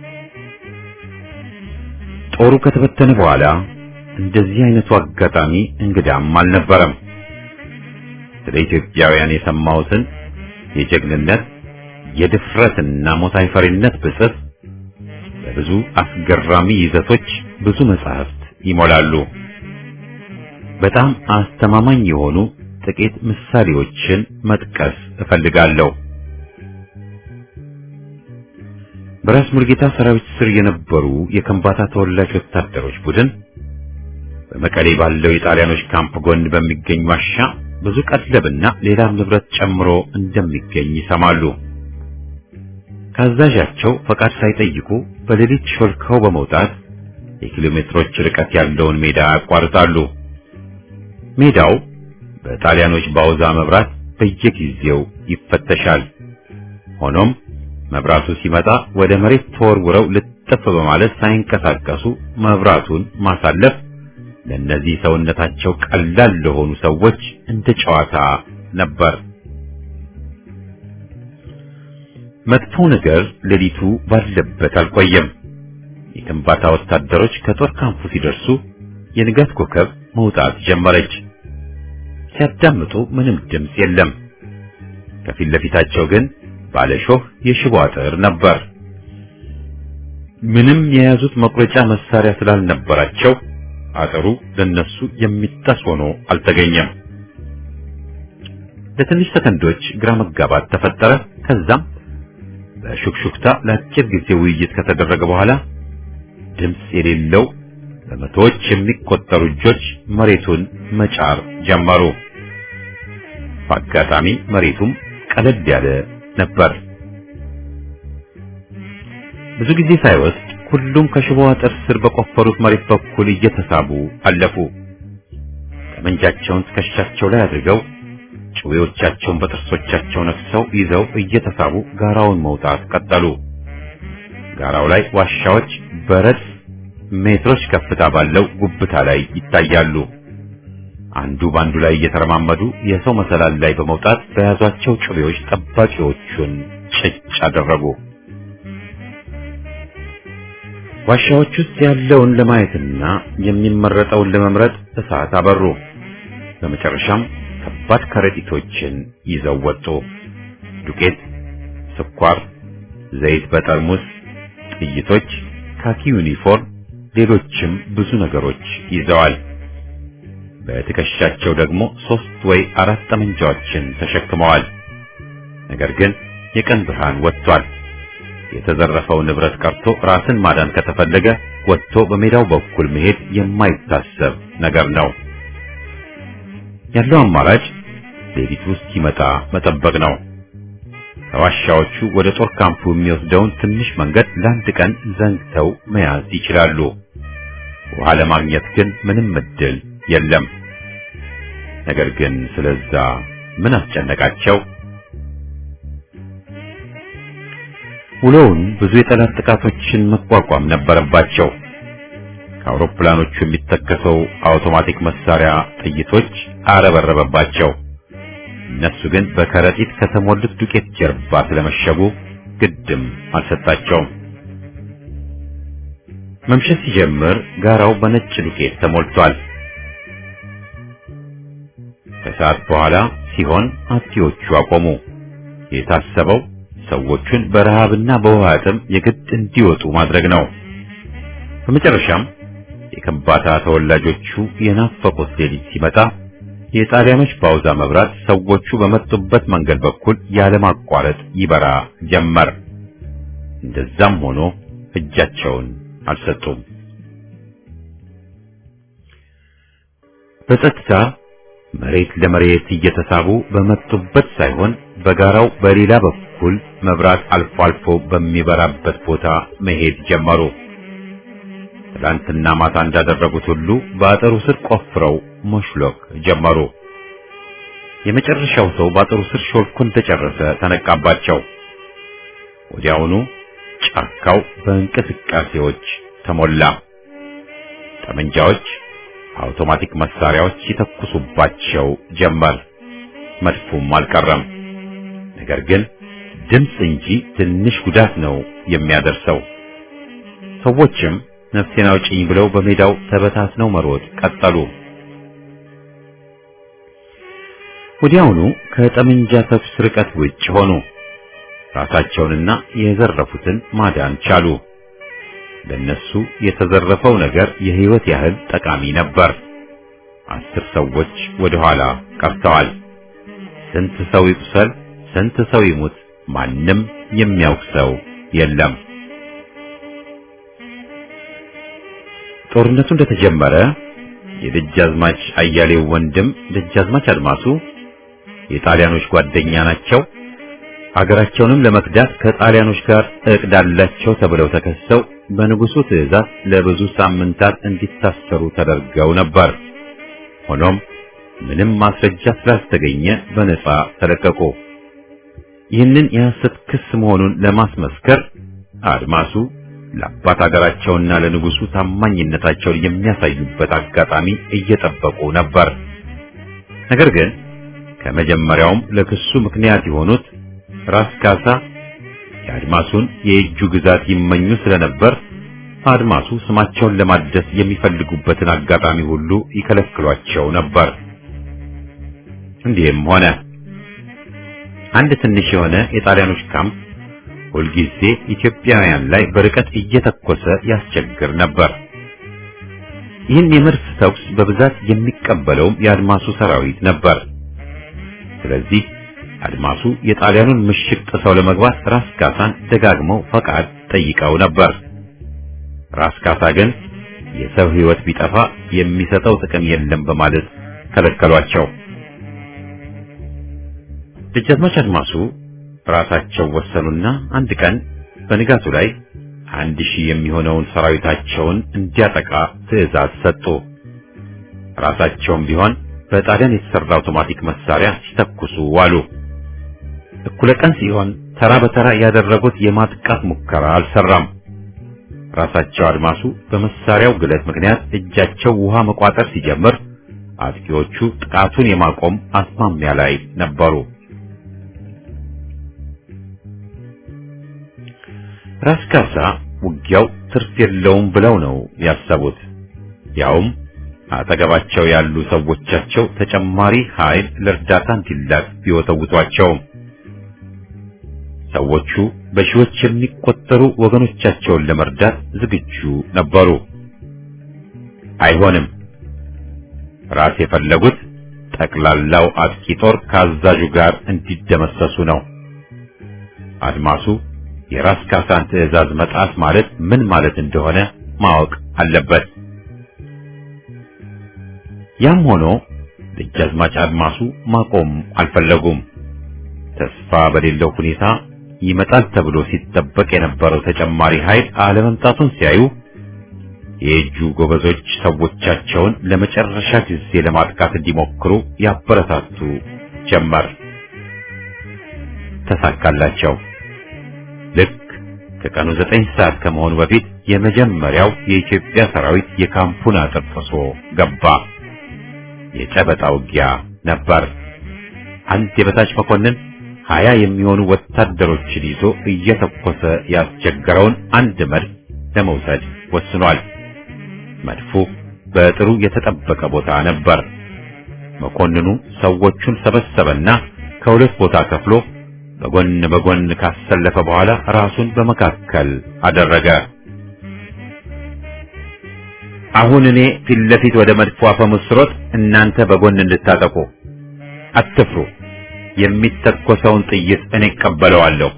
ጦሩ ከተበተነ በኋላ እንደዚህ አይነቱ አጋጣሚ እንግዳም አልነበረም። ስለ ኢትዮጵያውያን የሰማሁትን የጀግንነት የድፍረትና ሞት አይፈሪነት ብጽፍ በብዙ አስገራሚ ይዘቶች ብዙ መጻሕፍት ይሞላሉ። በጣም አስተማማኝ የሆኑ ጥቂት ምሳሌዎችን መጥቀስ እፈልጋለሁ። በራስ ሙልጌታ ሰራዊት ስር የነበሩ የከምባታ ተወላጅ ወታደሮች ቡድን በመቀሌ ባለው የጣሊያኖች ካምፕ ጎን በሚገኝ ዋሻ ብዙ ቀለብና ሌላም ንብረት ጨምሮ እንደሚገኝ ይሰማሉ። ከአዛዣቸው ፈቃድ ሳይጠይቁ በሌሊት ሾልከው በመውጣት የኪሎ ሜትሮች ርቀት ያለውን ሜዳ ያቋርጣሉ። ሜዳው በጣሊያኖች ባውዛ መብራት በየጊዜው ይፈተሻል። ሆኖም መብራቱ ሲመጣ ወደ መሬት ተወርውረው ልጥፍ በማለት ሳይንቀሳቀሱ መብራቱን ማሳለፍ ለእነዚህ ሰውነታቸው ቀላል ለሆኑ ሰዎች እንደ ጨዋታ ነበር። መጥፎ ነገር ሌሊቱ ባለበት አልቆየም። የከምባታ ወታደሮች ከጦር ካምፑ ሲደርሱ የንጋት ኮከብ መውጣት ጀመረች። ሲያዳምጡ ምንም ድምፅ የለም። ከፊት ለፊታቸው ግን ባለሾህ የሽቦ አጥር ነበር። ምንም የያዙት መቁረጫ መሳሪያ ስላልነበራቸው አጥሩ ለነሱ የሚጣስ ሆኖ አልተገኘም። ለትንሽ ሰከንዶች ግራ መጋባት ተፈጠረ። ከዛም በሹክሹክታ ለአጭር ጊዜ ውይይት ከተደረገ በኋላ ድምፅ የሌለው በመቶዎች የሚቆጠሩ እጆች መሬቱን መጫር ጀመሩ። በአጋጣሚ መሬቱም ቀለል ያለ ነበር። ብዙ ጊዜ ሳይወስድ ሁሉም ከሽቦ አጥር ስር በቆፈሩት መሬት በኩል እየተሳቡ አለፉ። ጠመንጃቸውን ትከሻቸው ላይ አድርገው ጭዌዎቻቸውን በጥርሶቻቸው ነክሰው ይዘው እየተሳቡ ጋራውን መውጣት ቀጠሉ። ጋራው ላይ ዋሻዎች በረድፍ ሜትሮች ከፍታ ባለው ጉብታ ላይ ይታያሉ። አንዱ ባንዱ ላይ እየተረማመዱ የሰው መሰላል ላይ በመውጣት በያዟቸው ጩቤዎች ጠባቂዎቹን ጭጭ አደረጉ። ዋሻዎች ውስጥ ያለውን ለማየትና የሚመረጠውን ለመምረጥ እሳት አበሩ። በመጨረሻም ከባድ ከረጢቶችን ይዘው ወጡ። ዱቄት፣ ስኳር፣ ዘይት በጠርሙስ፣ ጥይቶች፣ ካኪ ዩኒፎርም፣ ሌሎችም ብዙ ነገሮች ይዘዋል። በትከሻቸው ደግሞ ሶስት ወይ አራት ጠመንጃዎችን ተሸክመዋል። ነገር ግን የቀን ብርሃን ወጥቷል። የተዘረፈው ንብረት ቀርቶ ራስን ማዳን ከተፈለገ ወጥቶ በሜዳው በኩል መሄድ የማይታሰብ ነገር ነው። ያለው አማራጭ ሌሊት ውስጥ ሲመጣ መጠበቅ ነው። ከዋሻዎቹ ወደ ጦር ካምፑ የሚወስደውን ትንሽ መንገድ ለአንድ ቀን ዘንግተው መያዝ ይችላሉ። ውሃ ለማግኘት ግን ምንም እድል የለም። ነገር ግን ስለዛ ምን አስጨነቃቸው? ውሎውን ብዙ የጠላት ጥቃቶችን መቋቋም ነበረባቸው። ከአውሮፕላኖቹ የሚተከሰው አውቶማቲክ መሳሪያ ጥይቶች አረበረበባቸው። እነሱ ግን በከረጢት ከተሞሉት ዱቄት ጀርባ ስለመሸጉ ግድም አልሰጣቸውም። መምሸት ሲጀምር ጋራው በነጭ ዱቄት ተሞልቷል። ከሰዓት በኋላ ሲሆን አጥቂዎቹ አቆሙ። የታሰበው ሰዎቹን በረሃብና በውሃ ጥም የግድ እንዲወጡ ማድረግ ነው። በመጨረሻም የከምባታ ተወላጆቹ የናፈቁት ሌሊት ሲመጣ የጣሊያኖች ፓውዛ መብራት ሰዎቹ በመጡበት መንገድ በኩል ያለማቋረጥ ይበራ ጀመር። እንደዛም ሆኖ እጃቸውን አልሰጡም። በጸጥታ መሬት ለመሬት እየተሳቡ በመጡበት ሳይሆን በጋራው በሌላ በኩል መብራት አልፎ አልፎ በሚበራበት ቦታ መሄድ ጀመሩ። ትላንትና ማታ እንዳደረጉት ሁሉ በአጥሩ ስር ቆፍረው መሽሎክ ጀመሩ። የመጨረሻው ሰው በአጥሩ ስር ሾልኮ እንደጨረሰ ተነቃባቸው። ወዲያውኑ ጫካው በእንቅስቃሴዎች ተሞላ። ጠመንጃዎች፣ አውቶማቲክ መሳሪያዎች ይተኩሱባቸው ጀመር። መድፉም አልቀረም። ነገር ግን ድምፅ እንጂ ትንሽ ጉዳት ነው የሚያደርሰው። ሰዎችም ነፍሴን አውጪኝ ብለው በሜዳው ተበታትነው መሮጥ ቀጠሉ። ወዲያውኑ ከጠመንጃ ተኩስ ርቀት ውጭ ሆኑ። ራሳቸውንና የዘረፉትን ማዳን ቻሉ። ለነሱ የተዘረፈው ነገር የሕይወት ያህል ጠቃሚ ነበር። አስር ሰዎች ወደ ኋላ ቀርተዋል። ስንት ሰው ይቁሰል፣ ስንት ሰው ይሙት፣ ማንም የሚያውቅ ሰው የለም። ጦርነቱ እንደተጀመረ የደጃዝማች አያሌው ወንድም ደጃዝማች አድማሱ የጣሊያኖች ጓደኛ ናቸው፣ አገራቸውንም ለመክዳት ከጣሊያኖች ጋር እቅድ አላቸው ተብለው ተከሰው በንጉሱ ትዕዛዝ ለብዙ ሳምንታት እንዲታሰሩ ተደርገው ነበር። ሆኖም ምንም ማስረጃ ስላልተገኘ በነጻ ተለቀቁ። ይህንን የሐሰት ክስ መሆኑን ለማስመስከር አድማሱ ለአባት አገራቸውና ለንጉሱ ታማኝነታቸውን የሚያሳዩበት አጋጣሚ እየጠበቁ ነበር። ነገር ግን ከመጀመሪያውም ለክሱ ምክንያት የሆኑት ራስ ካሳ የአድማሱን የእጁ ግዛት ይመኙ ስለነበር አድማሱ ስማቸውን ለማደስ የሚፈልጉበትን አጋጣሚ ሁሉ ይከለክሏቸው ነበር። እንዲህም ሆነ። አንድ ትንሽ የሆነ የጣሊያኖች ካምፕ ሁልጊዜ ኢትዮጵያውያን ላይ በርቀት እየተኮሰ ያስቸግር ነበር። ይህን የመድፍ ተኩስ በብዛት የሚቀበለውም የአድማሱ ሰራዊት ነበር። ስለዚህ አድማሱ የጣሊያኑን ምሽግ ጥሰው ለመግባት ራስ ካሳን ደጋግመው ፈቃድ ጠይቀው ነበር። ራስ ካሳ ግን የሰው ሕይወት ቢጠፋ የሚሰጠው ጥቅም የለም በማለት ከለከሏቸው። ደጃዝማች አድማሱ ራሳቸው ወሰኑና አንድ ቀን በንጋቱ ላይ አንድ ሺህ የሚሆነውን ሰራዊታቸውን እንዲያጠቃ ትዕዛዝ ሰጡ። ራሳቸውም ቢሆን በጣሊያን የተሰራ አውቶማቲክ መሳሪያ ሲተኩሱ ዋሉ። እኩለ ቀን ሲሆን ተራ በተራ ያደረጉት የማጥቃት ሙከራ አልሰራም። ራሳቸው አድማሱ በመሳሪያው ግለት ምክንያት እጃቸው ውሃ መቋጠር ሲጀምር፣ አጥቂዎቹ ጥቃቱን የማቆም አስማሚያ ላይ ነበሩ። ራስ ካሳ ውጊያው ትርፍ የለውም ብለው ነው ያሰቡት። ያውም አጠገባቸው ያሉ ሰዎቻቸው ተጨማሪ ኃይል ለእርዳታ እንዲላክ ቢወተውቷቸውም ሰዎቹ በሺዎች የሚቆጠሩ ወገኖቻቸውን ለመርዳት ዝግጁ ነበሩ። አይሆንም። ራስ የፈለጉት ጠቅላላው አጥቂ ጦር ከአዛዡ ጋር እንዲደመሰሱ ነው። አድማሱ የራስ ካሳን ትዕዛዝ መጣስ ማለት ምን ማለት እንደሆነ ማወቅ አለበት። ያም ሆኖ ደጃዝማች አድማሱ ማቆም አልፈለጉም። ተስፋ በሌለው ሁኔታ ይመጣል ተብሎ ሲጠበቅ የነበረው ተጨማሪ ኃይል አለመምጣቱን ሲያዩ የእጁ ጎበዞች ሰዎቻቸውን ለመጨረሻ ጊዜ ለማጥቃት እንዲሞክሩ ያበረታቱ ጀመር። ተሳካላቸው። ልክ ከቀኑ ዘጠኝ ሰዓት ከመሆኑ በፊት የመጀመሪያው የኢትዮጵያ ሰራዊት የካምፑን አጥር ጥሶ ገባ። የጨበጣ ውጊያ ነበር። አንድ የበታች መኮንን ሀያ የሚሆኑ ወታደሮችን ይዞ እየተኮሰ ያስቸገረውን አንድ መድፍ ለመውሰድ ወስኗል። መድፉ በጥሩ የተጠበቀ ቦታ ነበር። መኮንኑ ሰዎቹን ሰበሰበና ከሁለት ቦታ ከፍሎ በጎን በጎን ካሰለፈ በኋላ ራሱን በመካከል አደረገ። አሁን እኔ ፊት ለፊት ወደ መድፎ አፈሙዝ ስሮጥ እናንተ በጎን እንድታጠቁ አትፍሩ። የሚተኮሰውን ጥይት እኔ እቀበለዋለሁ።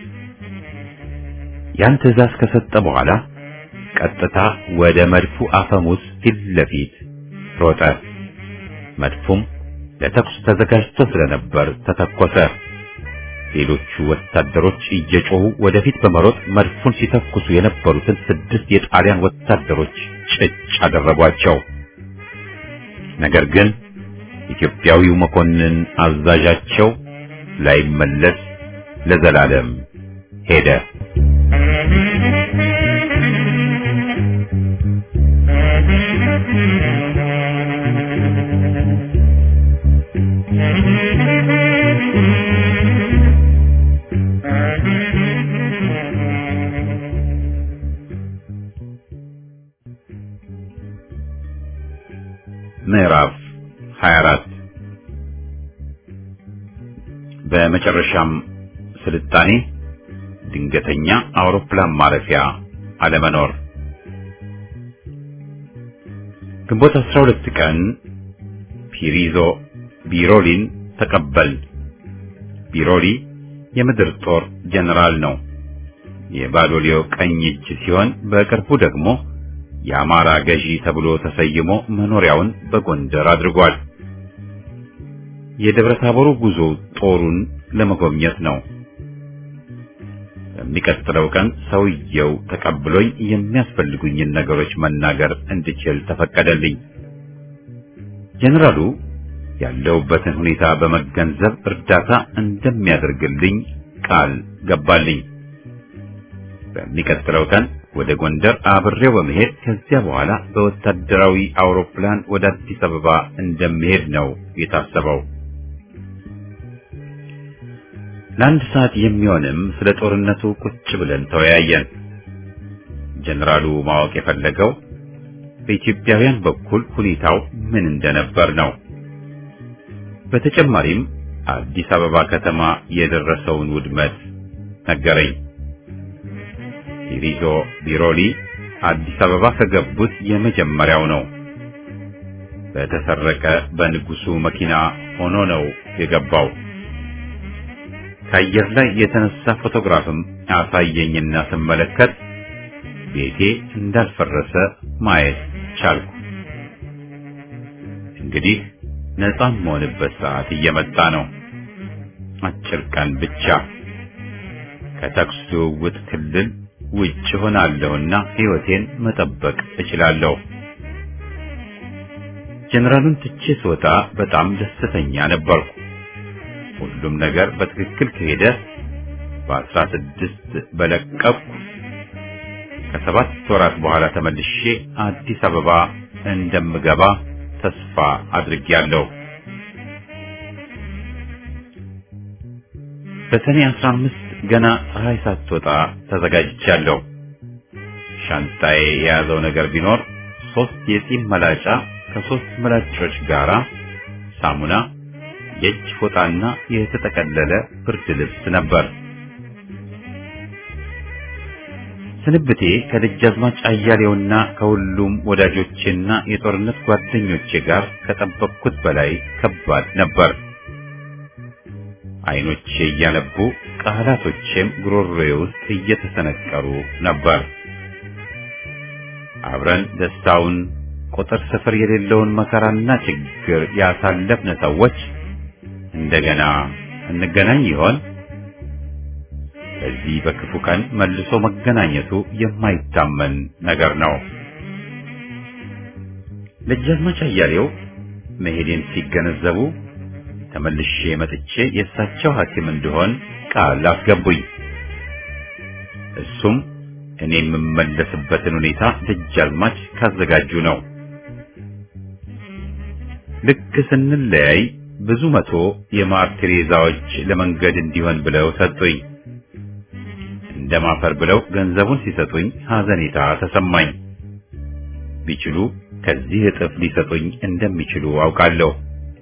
ያን ትዕዛዝ ከሰጠ በኋላ ቀጥታ ወደ መድፉ አፈሙዝ ፊት ለፊት ሮጠ። መድፉም ለተኩስ ተዘጋጅቶ ስለነበር ተተኮሰ። ሌሎቹ ወታደሮች እየጮሁ ወደፊት በመሮጥ መድፉን ሲተኩሱ የነበሩትን ስድስት የጣሊያን ወታደሮች ጭጭ አደረጓቸው። ነገር ግን ኢትዮጵያዊው መኮንን አዛዣቸው ላይመለስ ለዘላለም ሄደ። ምዕራፍ 24 በመጨረሻም ስልጣኔ ድንገተኛ አውሮፕላን ማረፊያ አለመኖር። ግንቦት 12 ቀን ፒሪዞ ቢሮሊን ተቀበል። ቢሮሊ የምድር ጦር ጀነራል ነው። የባዶሊዮ ቀኝ እጅ ሲሆን በቅርቡ ደግሞ የአማራ ገዢ ተብሎ ተሰይሞ መኖሪያውን በጎንደር አድርጓል። የደብረ ታቦሩ ጉዞ ጦሩን ለመጎብኘት ነው። በሚቀጥለው ቀን ሰውየው ተቀብሎኝ የሚያስፈልጉኝን ነገሮች መናገር እንድችል ተፈቀደልኝ። ጀነራሉ ያለሁበትን ሁኔታ በመገንዘብ እርዳታ እንደሚያደርግልኝ ቃል ገባልኝ። በሚቀጥለው ቀን ወደ ጎንደር አብሬው በመሄድ ከዚያ በኋላ በወታደራዊ አውሮፕላን ወደ አዲስ አበባ እንደሚሄድ ነው የታሰበው። ለአንድ ሰዓት የሚሆንም ስለ ጦርነቱ ቁጭ ብለን ተወያየን። ጀነራሉ ማወቅ የፈለገው በኢትዮጵያውያን በኩል ሁኔታው ምን እንደነበር ነው። በተጨማሪም አዲስ አበባ ከተማ የደረሰውን ውድመት ነገረኝ። ፒሪዞ ቢሮሊ አዲስ አበባ ከገቡት የመጀመሪያው ነው። በተሰረቀ በንጉሱ መኪና ሆኖ ነው የገባው። ከአየር ላይ የተነሳ ፎቶግራፍም አሳየኝና ስመለከት ቤቴ እንዳልፈረሰ ማየት ቻልኩ። እንግዲህ ነፃ የምሆንበት ሰዓት እየመጣ ነው። አጭር ቀን ብቻ ከተኩስ ልውውጥ ክልል ውጭ ሆናለሁና ሕይወቴን መጠበቅ እችላለሁ። ጀነራሉን ትቼ ስወጣ በጣም ደስተኛ ነበርኩ። ሁሉም ነገር በትክክል ከሄደ በአስራ ስድስት በለቀቅኩ ከሰባት ወራት በኋላ ተመልሼ አዲስ አበባ እንደምገባ ተስፋ አድርጌያለሁ። በሰኔ አስራ አምስት ገና ፀሐይ ሳትወጣ ተዘጋጅቻለሁ። ሻንጣዬ የያዘው ነገር ቢኖር ሶስት የጺም መላጫ ከሶስት ምላጮች ጋራ ሳሙና፣ የእጅ ፎጣና የተጠቀለለ ብርድ ልብስ ነበር። ስንብቴ ከደጃዝማች አያሌውና ከሁሉም ወዳጆቼና የጦርነት ጓደኞቼ ጋር ከጠበቅኩት በላይ ከባድ ነበር። አይኖቼ እያነቡ ቃላቶቼም ጉሮሮዬ ውስጥ እየተሰነቀሩ ነበር። አብረን ደስታውን ቁጥር ስፍር የሌለውን መከራና ችግር ያሳለፍን ሰዎች እንደገና እንገናኝ ይሆን? በዚህ በክፉ ቀን መልሶ መገናኘቱ የማይታመን ነገር ነው። ደጃዝማች አያሌው መሄዴን ሲገነዘቡ ተመልሼ መጥቼ የእሳቸው ሐኪም እንደሆን ቃል አስገቡኝ። እሱም እኔ የምመለስበትን ሁኔታ ደጃዝማች ካዘጋጁ ነው። ልክ ስንለያይ ብዙ መቶ የማር ቴሬዛዎች ለመንገድ እንዲሆን ብለው ሰጡኝ። እንደማፈር ብለው ገንዘቡን ሲሰጡኝ ሐዘኔታ ተሰማኝ። ቢችሉ ከዚህ እጥፍ ሊሰጡኝ እንደሚችሉ አውቃለሁ።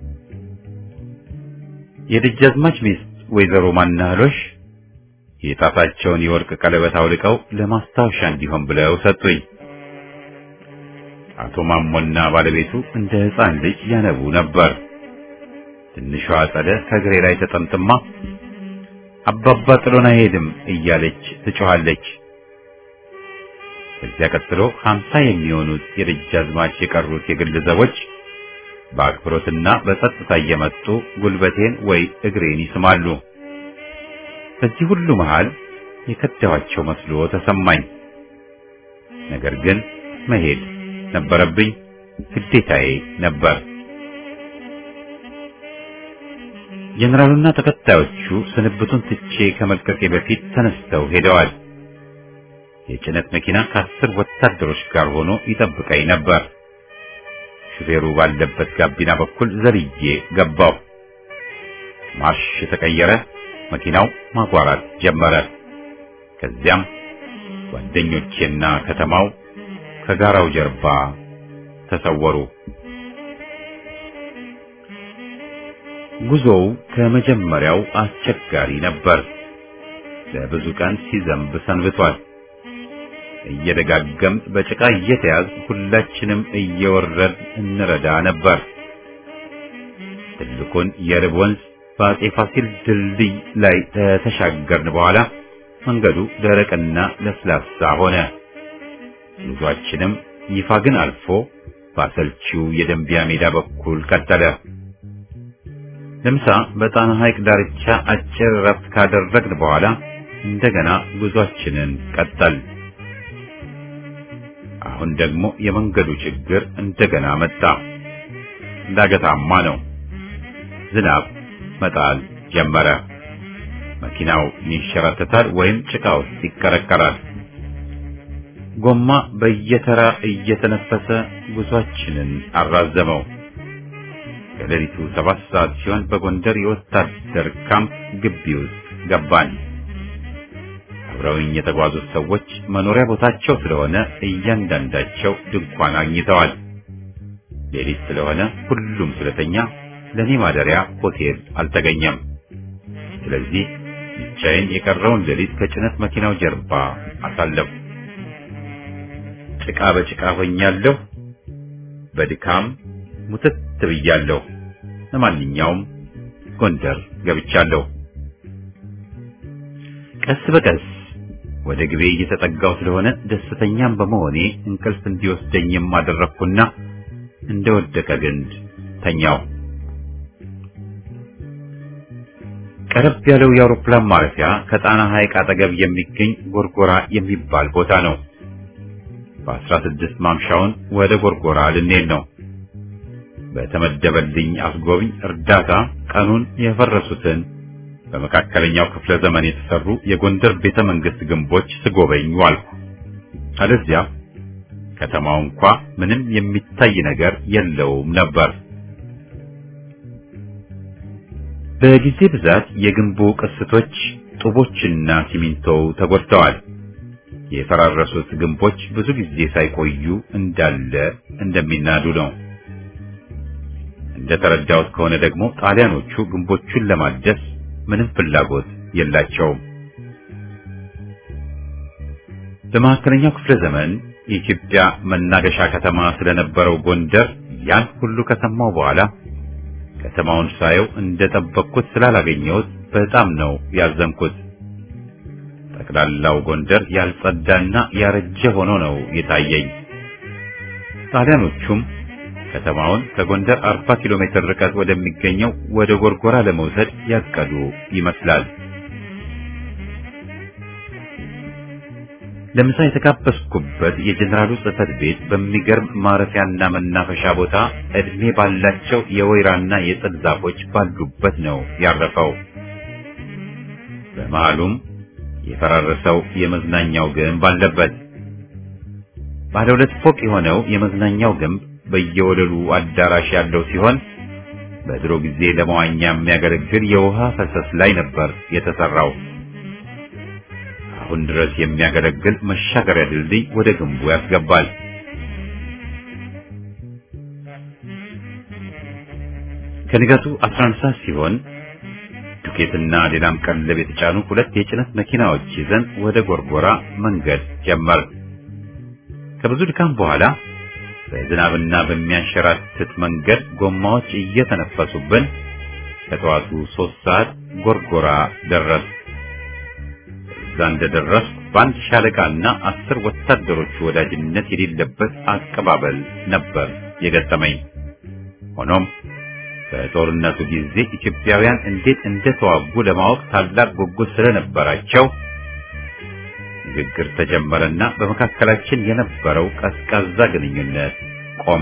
የደጃዝማች ሚስት ወይዘሮ ማናህሎሽ የጣታቸውን የወርቅ ቀለበት አውልቀው ለማስታወሻ እንዲሆን ብለው ሰጡኝ። አቶ ማሞና ባለቤቱ እንደ ሕፃን ልጅ ያነቡ ነበር። ትንሿ አጸደ ከእግሬ ላይ ተጠምጥማ አባባ ጥሎን አይሄድም እያለች ትጮኻለች። ከዚያ ቀጥሎ ሀምሳ የሚሆኑት የደጃዝማች የቀሩት የግል ዘቦች በአክብሮትና በጸጥታ እየመጡ ጉልበቴን ወይ እግሬን ይስማሉ። በዚህ ሁሉ መሃል የከዳኋቸው መስሎ ተሰማኝ። ነገር ግን መሄድ ነበረብኝ፣ ግዴታዬ ነበር። ጀነራሉና ተከታዮቹ ስንብቱን ትቼ ከመልቀቄ በፊት ተነስተው ሄደዋል። የጭነት መኪና ከአስር ወታደሮች ጋር ሆኖ ይጠብቀኝ ነበር። ሹፌሩ ባለበት ጋቢና በኩል ዘልዬ ገባው። ማርሽ የተቀየረ መኪናው ማጓራት ጀመረ። ከዚያም ጓደኞቼና ከተማው ከጋራው ጀርባ ተሰወሩ። ጉዞው ከመጀመሪያው አስቸጋሪ ነበር። ለብዙ ቀን ሲዘንብ ሰንብቷል። እየደጋገም በጭቃ እየተያዝ ሁላችንም እየወረድ እንረዳ ነበር። ትልቁን የርብ ወንዝ በአጼ ፋሲል ድልድይ ላይ ተሻገርን በኋላ መንገዱ ደረቅና ለስላሳ ሆነ። ጉዟችንም ይፋ ግን አልፎ በአሰልቺው የደንቢያ ሜዳ በኩል ቀጠለ። ለምሳ በጣና ሐይቅ ዳርቻ አጭር ረፍት ካደረግን በኋላ እንደገና ጉዟችንን ቀጠል። አሁን ደግሞ የመንገዱ ችግር እንደገና መጣ። ዳገታማ ነው። ዝናብ መጣል ጀመረ። መኪናው ይንሸራተታል ወይም ጭቃ ውስጥ ይቀረቀራል። ጎማ በየተራ እየተነፈሰ ጉዟችንን አራዘመው። ከሌሊቱ ሰባት ሰዓት ሲሆን በጎንደር የወታደር ካምፕ ግቢ ውስጥ ገባን። አብረውኝ የተጓዙት ሰዎች መኖሪያ ቦታቸው ስለሆነ እያንዳንዳቸው ድንኳን አግኝተዋል። ሌሊት ስለሆነ ሁሉም ስለተኛ ለኔ ማደሪያ ሆቴል አልተገኘም። ስለዚህ ብቻዬን የቀረውን ሌሊት ከጭነት መኪናው ጀርባ አሳለፉ። ጭቃ በጭቃ ሆኛለሁ። በድካም ሙትት ብያለሁ። ለማንኛውም ጎንደር ገብቻለሁ። ቀስ በቀስ ወደ ግቤ እየተጠጋው ስለሆነ ደስተኛም በመሆኔ እንቅልፍ እንዲወስደኝም አደረግኩና እንደወደቀ ግንድ ተኛው። ቀረብ ያለው የአውሮፕላን ማረፊያ ከጣና ሐይቅ አጠገብ የሚገኝ ጎርጎራ የሚባል ቦታ ነው። በአስራ ስድስት ማምሻውን ወደ ጎርጎራ ልንሄድ ነው። በተመደበልኝ አስጎብኝ እርዳታ ቀኑን የፈረሱትን በመካከለኛው ክፍለ ዘመን የተሰሩ የጎንደር ቤተ መንግስት ግንቦች ስጎበኝ ዋልኩ። አለዚያ ከተማው እንኳ ምንም የሚታይ ነገር የለውም ነበር። በጊዜ ብዛት የግንቡ ቅስቶች፣ ጡቦችና ሲሚንቶው ተጎድተዋል። የፈራረሱት ግንቦች ብዙ ጊዜ ሳይቆዩ እንዳለ እንደሚናዱ ነው። እንደተረዳሁት ከሆነ ደግሞ ጣሊያኖቹ ግንቦቹን ለማደስ ምንም ፍላጎት የላቸውም። በመካከለኛው ክፍለ ዘመን የኢትዮጵያ መናገሻ ከተማ ስለነበረው ጎንደር ያን ሁሉ ከሰማው በኋላ ከተማውን ሳየው እንደጠበቅኩት ስላላገኘሁት በጣም ነው ያዘንኩት። ጠቅላላው ጎንደር ያልጸዳና ያረጀ ሆኖ ነው የታየኝ። ጣሊያኖቹም ከተማውን ከጎንደር 40 ኪሎ ሜትር ርቀት ወደሚገኘው ወደ ጎርጎራ ለመውሰድ ያቀዱ ይመስላል። ለምሳ የተጋበዝኩበት የጀኔራሉ ጽሕፈት ቤት በሚገርም ማረፊያና መናፈሻ ቦታ እድሜ ባላቸው የወይራና የጥድ ዛፎች ባሉበት ነው ያረፈው። በመሃሉም የፈራረሰው የመዝናኛው ግንብ አለበት። ባለ ሁለት ፎቅ የሆነው የመዝናኛው ግንብ በየወለሉ አዳራሽ ያለው ሲሆን በድሮ ጊዜ ለመዋኛ የሚያገለግል የውሃ ፈሰስ ላይ ነበር የተሰራው። አሁን ድረስ የሚያገለግል መሻገሪያ ድልድይ ወደ ግንቡ ያስገባል። ከንጋቱ 11 ሰዓት ሲሆን ዱቄትና ሌላም ቀለብ የተጫኑ ሁለት የጭነት መኪናዎች ይዘን ወደ ጎርጎራ መንገድ ጀመር። ከብዙ ድካም በኋላ በዝናብና በሚያንሸራትት መንገድ ጎማዎች እየተነፈሱብን ከጠዋቱ ሶስት ሰዓት ጎርጎራ ደረስ። እዛ እንደደረስኩ በአንድ ሻለቃና አስር ወታደሮቹ ወዳጅነት የሌለበት አቀባበል ነበር የገጠመኝ። ሆኖም በጦርነቱ ጊዜ ኢትዮጵያውያን እንዴት እንደተዋጉ ለማወቅ ታላቅ ጉጉት ስለነበራቸው ንግግር ተጀመረና በመካከላችን የነበረው ቀዝቃዛ ግንኙነት ቆመ።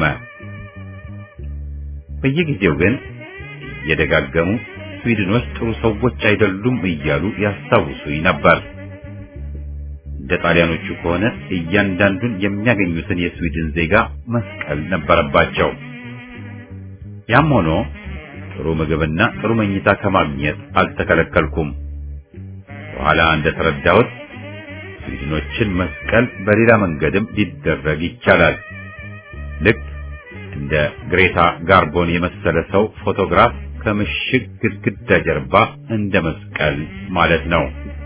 በየጊዜው ግን እየደጋገሙ ስዊድኖች ጥሩ ሰዎች አይደሉም እያሉ ያስታውሱኝ ነበር። እንደ ጣሊያኖቹ ከሆነ እያንዳንዱን የሚያገኙትን የስዊድን ዜጋ መስቀል ነበረባቸው። ያም ሆኖ ጥሩ ምግብና ጥሩ መኝታ ከማግኘት አልተከለከልኩም። በኋላ እንደተረዳሁት ስዊድኖችን መስቀል በሌላ መንገድም ሊደረግ ይቻላል። ልክ እንደ ግሬታ ጋርቦን የመሰለ ሰው ፎቶግራፍ ከምሽግ ግድግዳ ጀርባ እንደ መስቀል ማለት ነው።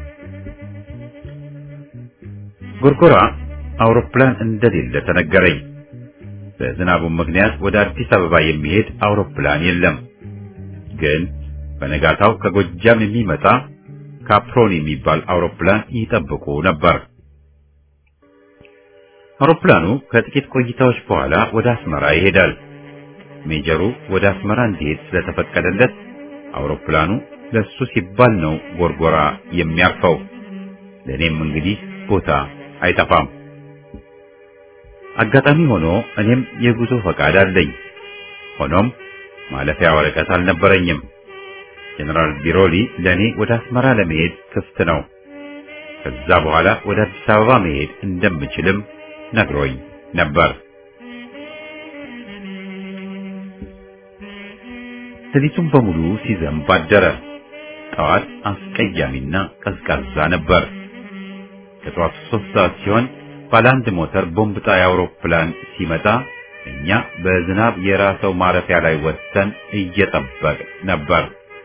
ጎርጎራ አውሮፕላን እንደሌለ ተነገረኝ። በዝናቡ ምክንያት ወደ አዲስ አበባ የሚሄድ አውሮፕላን የለም። ግን በነጋታው ከጎጃም የሚመጣ ካፕሮን የሚባል አውሮፕላን ይጠብቁ ነበር። አውሮፕላኑ ከጥቂት ቆይታዎች በኋላ ወደ አስመራ ይሄዳል። ሜጀሩ ወደ አስመራ እንዲሄድ ስለተፈቀደለት አውሮፕላኑ ለሱ ሲባል ነው ጎርጎራ የሚያርፈው። ለእኔም እንግዲህ ቦታ አይጠፋም። አጋጣሚ ሆኖ እኔም የጉዞ ፈቃድ አለኝ። ሆኖም ማለፊያ ወረቀት አልነበረኝም። ጀነራል ቢሮሊ ለኔ ወደ አስመራ ለመሄድ ክፍት ነው። ከዛ በኋላ ወደ አዲስ አበባ መሄድ እንደምችልም ነግሮኝ ነበር። ሌሊቱን በሙሉ ሲዘንብ አደረ። ጠዋት አስቀያሚና ቀዝቃዛ ነበር። ከጠዋቱ ሶስት ሰዓት ሲሆን ባለ አንድ ሞተር ቦምብ ጣይ አውሮፕላን ሲመጣ እኛ በዝናብ የራሰው ማረፊያ ላይ ወጥተን እየጠበቅ ነበር።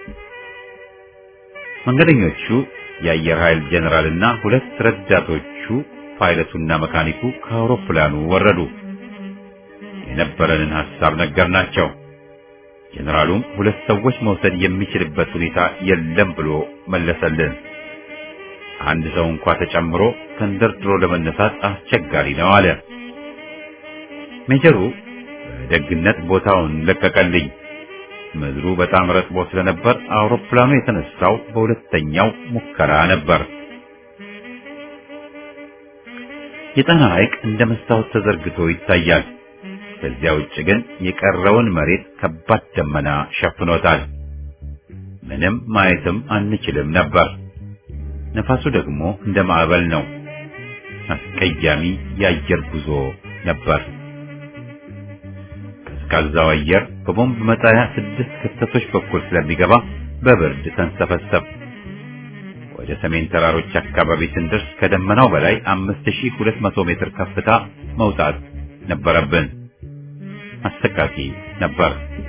መንገደኞቹ የአየር ኃይል ጀነራልና ሁለት ረዳቶቹ ፓይለቱና መካኒኩ ከአውሮፕላኑ ወረዱ። የነበረንን ሐሳብ ነገርናቸው። ጀነራሉም ሁለት ሰዎች መውሰድ የሚችልበት ሁኔታ የለም ብሎ መለሰልን። አንድ ሰው እንኳ ተጨምሮ ተንደርድሮ ለመነሳት አስቸጋሪ ነው አለ። ሜጀሩ በደግነት ቦታውን ለቀቀልኝ። ምድሩ በጣም ረጥቦ ስለነበር አውሮፕላኑ የተነሳው በሁለተኛው ሙከራ ነበር። የጣና ሐይቅ እንደ መስታወት ተዘርግቶ ይታያል። ከዚያ ውጭ ግን የቀረውን መሬት ከባድ ደመና ሸፍኖታል። ምንም ማየትም አንችልም ነበር። ነፋሱ ደግሞ እንደ ማዕበል ነው። አስቀያሚ የአየር ጉዞ ነበር። ቀዝቃዛው አየር በቦምብ መጣያ ስድስት ክፍተቶች በኩል ስለሚገባ በብርድ ተንሰፈሰብ። ወደ ሰሜን ተራሮች አካባቢ ስንደርስ ከደመናው በላይ 5200 ሜትር ከፍታ መውጣት ነበረብን። አሰቃቂ ነበር።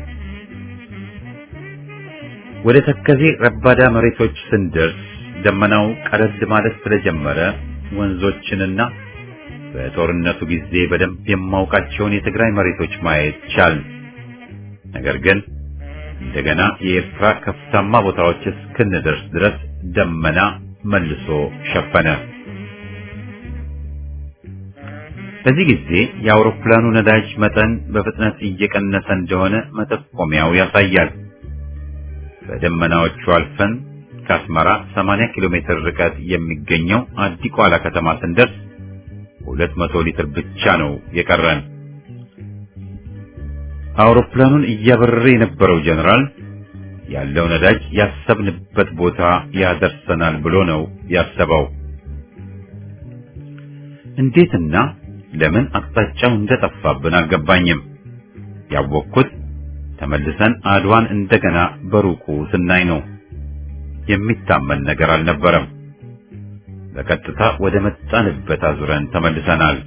ወደ ተከዜ ረባዳ መሬቶች ስንደርስ ደመናው ቀለል ማለት ስለጀመረ ወንዞችንና በጦርነቱ ጊዜ በደንብ የማውቃቸውን የትግራይ መሬቶች ማየት ቻል። ነገር ግን እንደገና የኤርትራ ከፍታማ ቦታዎች እስክንደርስ ድረስ ደመና መልሶ ሸፈነ። በዚህ ጊዜ የአውሮፕላኑ ነዳጅ መጠን በፍጥነት እየቀነሰ እንደሆነ መጠቆሚያው ያሳያል። በደመናዎቹ አልፈን ከአስመራ 80 ኪሎ ሜትር ርቀት የሚገኘው አዲቋላ ከተማ ስንደርስ 200 ሊትር ብቻ ነው የቀረን። አውሮፕላኑን እያበረረ የነበረው ጀነራል ያለው ነዳጅ ያሰብንበት ቦታ ያደርሰናል ብሎ ነው ያሰበው። እንዴትና ለምን አቅጣጫው እንደጠፋብን አልገባኝም። ያወቅኩት ተመልሰን አድዋን እንደገና በሩቁ ስናይ ነው። የሚታመን ነገር አልነበረም። በቀጥታ ወደ መጣንበት አዙረን ተመልሰናል።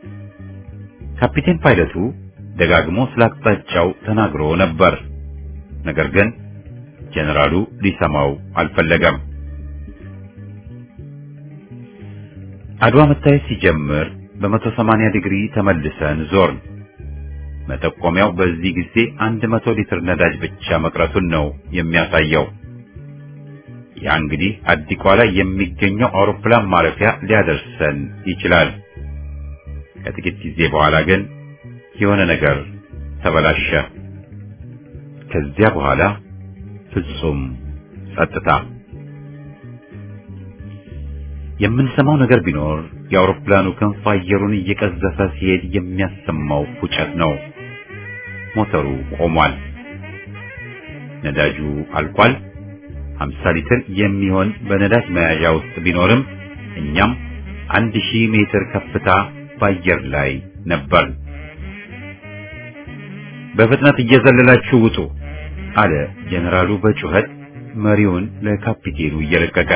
ካፒቴን ፓይለቱ ደጋግሞ ስለ አቅጣጫው ተናግሮ ነበር። ነገር ግን ጀነራሉ ሊሰማው አልፈለገም። አድዋ መታየት ሲጀምር በመቶ ሰማንያ ዲግሪ ተመልሰን ዞርን። መጠቆሚያው በዚህ ጊዜ አንድ መቶ ሊትር ነዳጅ ብቻ መቅረቱን ነው የሚያሳየው። ያ እንግዲህ አዲቋ ላይ የሚገኘው አውሮፕላን ማረፊያ ሊያደርሰን ይችላል። ከጥቂት ጊዜ በኋላ ግን የሆነ ነገር ተበላሸ። ከዚያ በኋላ ፍጹም ጸጥታ። የምንሰማው ነገር ቢኖር የአውሮፕላኑ ክንፍ አየሩን እየቀዘፈ ሲሄድ የሚያሰማው ፉጨት ነው። ሞተሩ ቆሟል። ነዳጁ አልቋል። 50 ሊትር የሚሆን በነዳጅ መያዣ ውስጥ ቢኖርም እኛም አንድ ሺህ ሜትር ከፍታ በአየር ላይ ነበር። በፍጥነት እየዘለላችሁ ውጡ አለ ጀነራሉ በጩኸት መሪውን ለካፒቴኑ እየለቀቀ።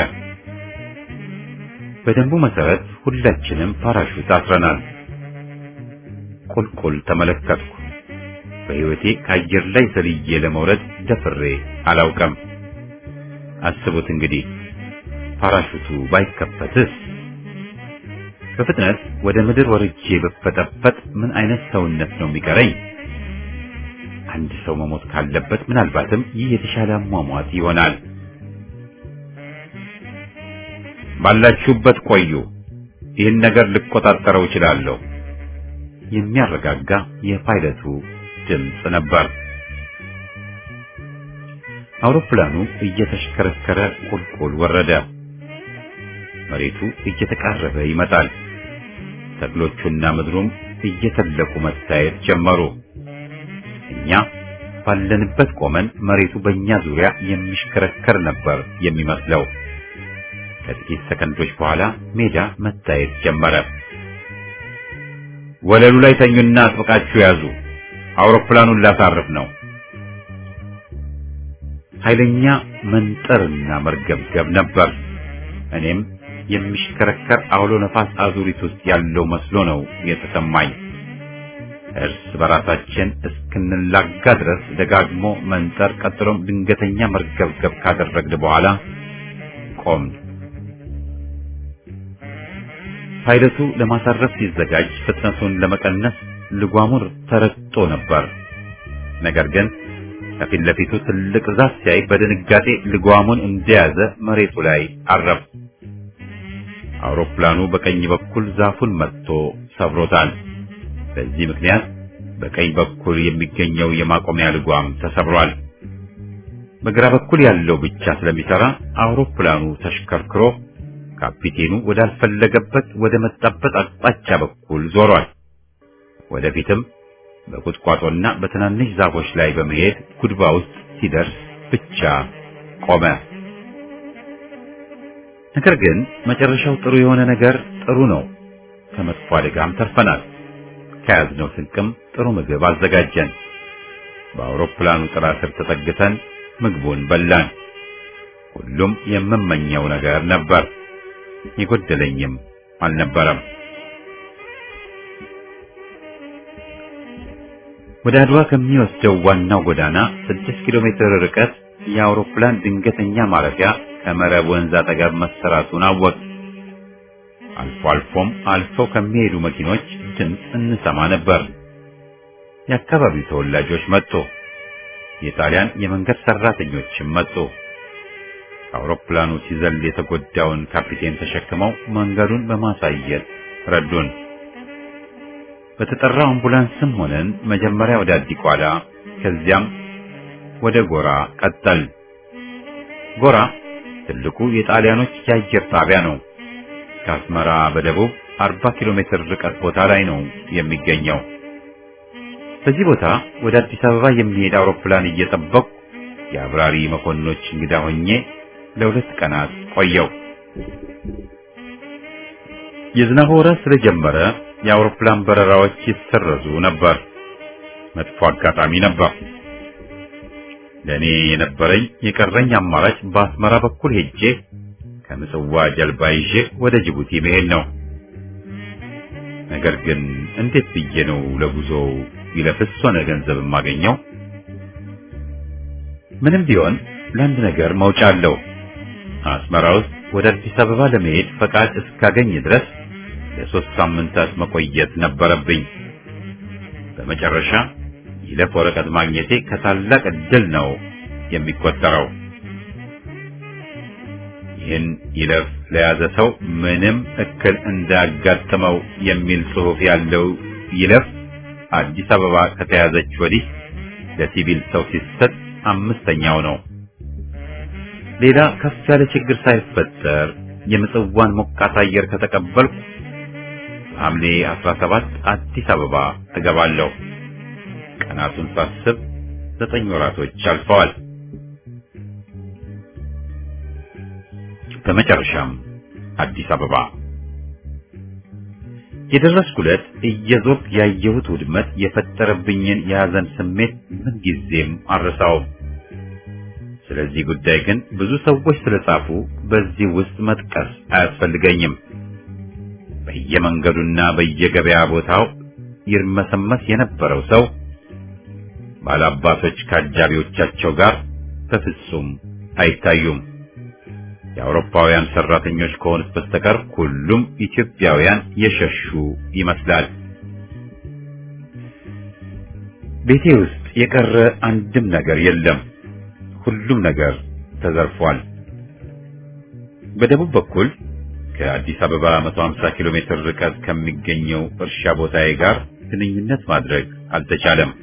በደንቡ መሰረት ሁላችንም ፓራሹት አስረናል። ቁልቁል ተመለከትኩ። በሕይወቴ ከአየር ላይ ዘልዬ ለመውረድ ደፍሬ አላውቅም። አስቡት እንግዲህ ፓራሹቱ ባይከፈትስ? በፍጥነት ወደ ምድር ወርጄ ብፈጠፈጥ ምን አይነት ሰውነት ነው የሚቀረኝ? አንድ ሰው መሞት ካለበት ምናልባትም ይህ የተሻለ አሟሟት ይሆናል። ባላችሁበት ቆዩ፣ ይህን ነገር ልቆጣጠረው እችላለሁ። የሚያረጋጋ የፓይለቱ ድምፅ ነበር። አውሮፕላኑ እየተሽከረከረ ቁልቁል ወረደ። መሬቱ እየተቃረበ ይመጣል። ተክሎቹና ምድሩም እየተለቁ መታየት ጀመሩ። እኛ ባለንበት ቆመን መሬቱ በእኛ ዙሪያ የሚሽከረከር ነበር የሚመስለው። ከጥቂት ሰከንዶች በኋላ ሜዳ መታየት ጀመረ። ወለሉ ላይ ተኙና አጥብቃችሁ ያዙ፣ አውሮፕላኑን ላሳርፍ ነው። ኃይለኛ መንጠርና መርገብገብ ነበር። እኔም የሚሽከረከር አውሎ ነፋስ አዙሪት ውስጥ ያለው መስሎ ነው የተሰማኝ። እርስ በራሳችን እስክንላጋ ድረስ ደጋግሞ መንጠር፣ ቀጥሎም ድንገተኛ መርገብገብ ካደረግን በኋላ ቆምን። ፓይለቱ ለማሳረፍ ሲዘጋጅ ፍጥነቱን ለመቀነስ ልጓሙን ተረግጦ ነበር። ነገር ግን ከፊት ለፊቱ ትልቅ ዛፍ ሲያይ በድንጋጤ ልጓሙን እንደያዘ መሬቱ ላይ አረፍ። አውሮፕላኑ በቀኝ በኩል ዛፉን መጥቶ ሰብሮታል። በዚህ ምክንያት በቀኝ በኩል የሚገኘው የማቆሚያ ልጓም ተሰብሯል። በግራ በኩል ያለው ብቻ ስለሚሰራ አውሮፕላኑ ተሽከርክሮ ካፒቴኑ ወዳልፈለገበት ወደ መጣበት አቅጣጫ በኩል ዞሯል። ወደፊትም በቁጥቋጦና በትናንሽ ዛፎች ላይ በመሄድ ጉድባ ውስጥ ሲደርስ ብቻ ቆመ። ነገር ግን መጨረሻው ጥሩ የሆነ ነገር ጥሩ ነው። ከመጥፎ አደጋም ተርፈናል። ከያዝነው ስንቅም ጥሩ ምግብ አዘጋጀን። በአውሮፕላኑ ጥላ ስር ተጠግተን ምግቡን በላን። ሁሉም የምመኘው ነገር ነበር። የጎደለኝም አልነበረም። ወደ አድዋ ከሚወስደው ዋናው ጎዳና ስድስት ኪሎ ሜትር ርቀት የአውሮፕላን ድንገተኛ ማረፊያ ከመረብ ወንዝ አጠገብ መሰራቱን አወቅ። አልፎ አልፎም አልፈው ከሚሄዱ መኪኖች ድምፅ እንሰማ ነበር። የአካባቢው ተወላጆች መጡ። የጣሊያን የመንገድ ሰራተኞችም መጡ። አውሮፕላኑ ሲዘል የተጎዳውን ካፒቴን ተሸክመው መንገዱን በማሳየት ረዱን። በተጠራው አምቡላንስም ሆነን መጀመሪያ ወደ አዲቋላ ከዚያም ወደ ጎራ ቀጠል። ጎራ ትልቁ የጣሊያኖች የአየር ጣቢያ ነው። ከአስመራ በደቡብ 40 ኪሎ ሜትር ርቀት ቦታ ላይ ነው የሚገኘው። በዚህ ቦታ ወደ አዲስ አበባ የሚሄድ አውሮፕላን እየጠበቁ የአብራሪ መኮንኖች እንግዳ ሆኜ ለሁለት ቀናት ቆየው። የዝናቡ ወራት ስለጀመረ የአውሮፕላን በረራዎች ይሰረዙ ነበር። መጥፎ አጋጣሚ ነበር። ለእኔ የነበረኝ የቀረኝ አማራጭ በአስመራ በኩል ሄጄ ከምጽዋ ጀልባ ይዤ ወደ ጅቡቲ መሄድ ነው። ነገር ግን እንዴት ብዬ ነው ለጉዞው ይለፍስ ሆነ ገንዘብ የማገኘው? ምንም ቢሆን ለአንድ ነገር መውጫ አለው። አስመራ ውስጥ ወደ አዲስ አበባ ለመሄድ ፈቃድ እስካገኝ ድረስ ለሶስት ሳምንታት መቆየት ነበረብኝ። በመጨረሻ ይለፍ ወረቀት ማግኘቴ ከታላቅ ዕድል ነው የሚቆጠረው። ይህን ይለፍ ለያዘ ሰው ምንም እክል እንዳያጋጥመው የሚል ጽሑፍ ያለው ይለፍ አዲስ አበባ ከተያዘች ወዲህ ለሲቪል ሰው ሲሰጥ አምስተኛው ነው። ሌላ ከፍ ያለ ችግር ሳይፈጠር የምጽዋን ሞቃት አየር ከተቀበልኩ ሐምሌ 17 አዲስ አበባ እገባለሁ። ቀናቱን ሳስብ ዘጠኝ ወራቶች አልፈዋል። በመጨረሻም አዲስ አበባ የደረስኩለት እየዞርኩ ያየሁት ውድመት የፈጠረብኝን የሐዘን ስሜት ምንጊዜም አልረሳውም። ስለዚህ ጉዳይ ግን ብዙ ሰዎች ስለጻፉ በዚህ ውስጥ መጥቀስ አያስፈልገኝም። በየመንገዱና በየገበያ ቦታው ይርመሰመስ የነበረው ሰው ባላባቶች ከአጃቢዎቻቸው ጋር በፍጹም አይታዩም። የአውሮፓውያን ሰራተኞች ከሆኑት በስተቀር ሁሉም ኢትዮጵያውያን የሸሹ ይመስላል። ቤቴ ውስጥ የቀረ አንድም ነገር የለም። ሁሉም ነገር ተዘርፏል። በደቡብ በኩል ከአዲስ አበባ 150 ኪሎ ሜትር ርቀት ከሚገኘው እርሻ ቦታዬ ጋር ግንኙነት ማድረግ አልተቻለም።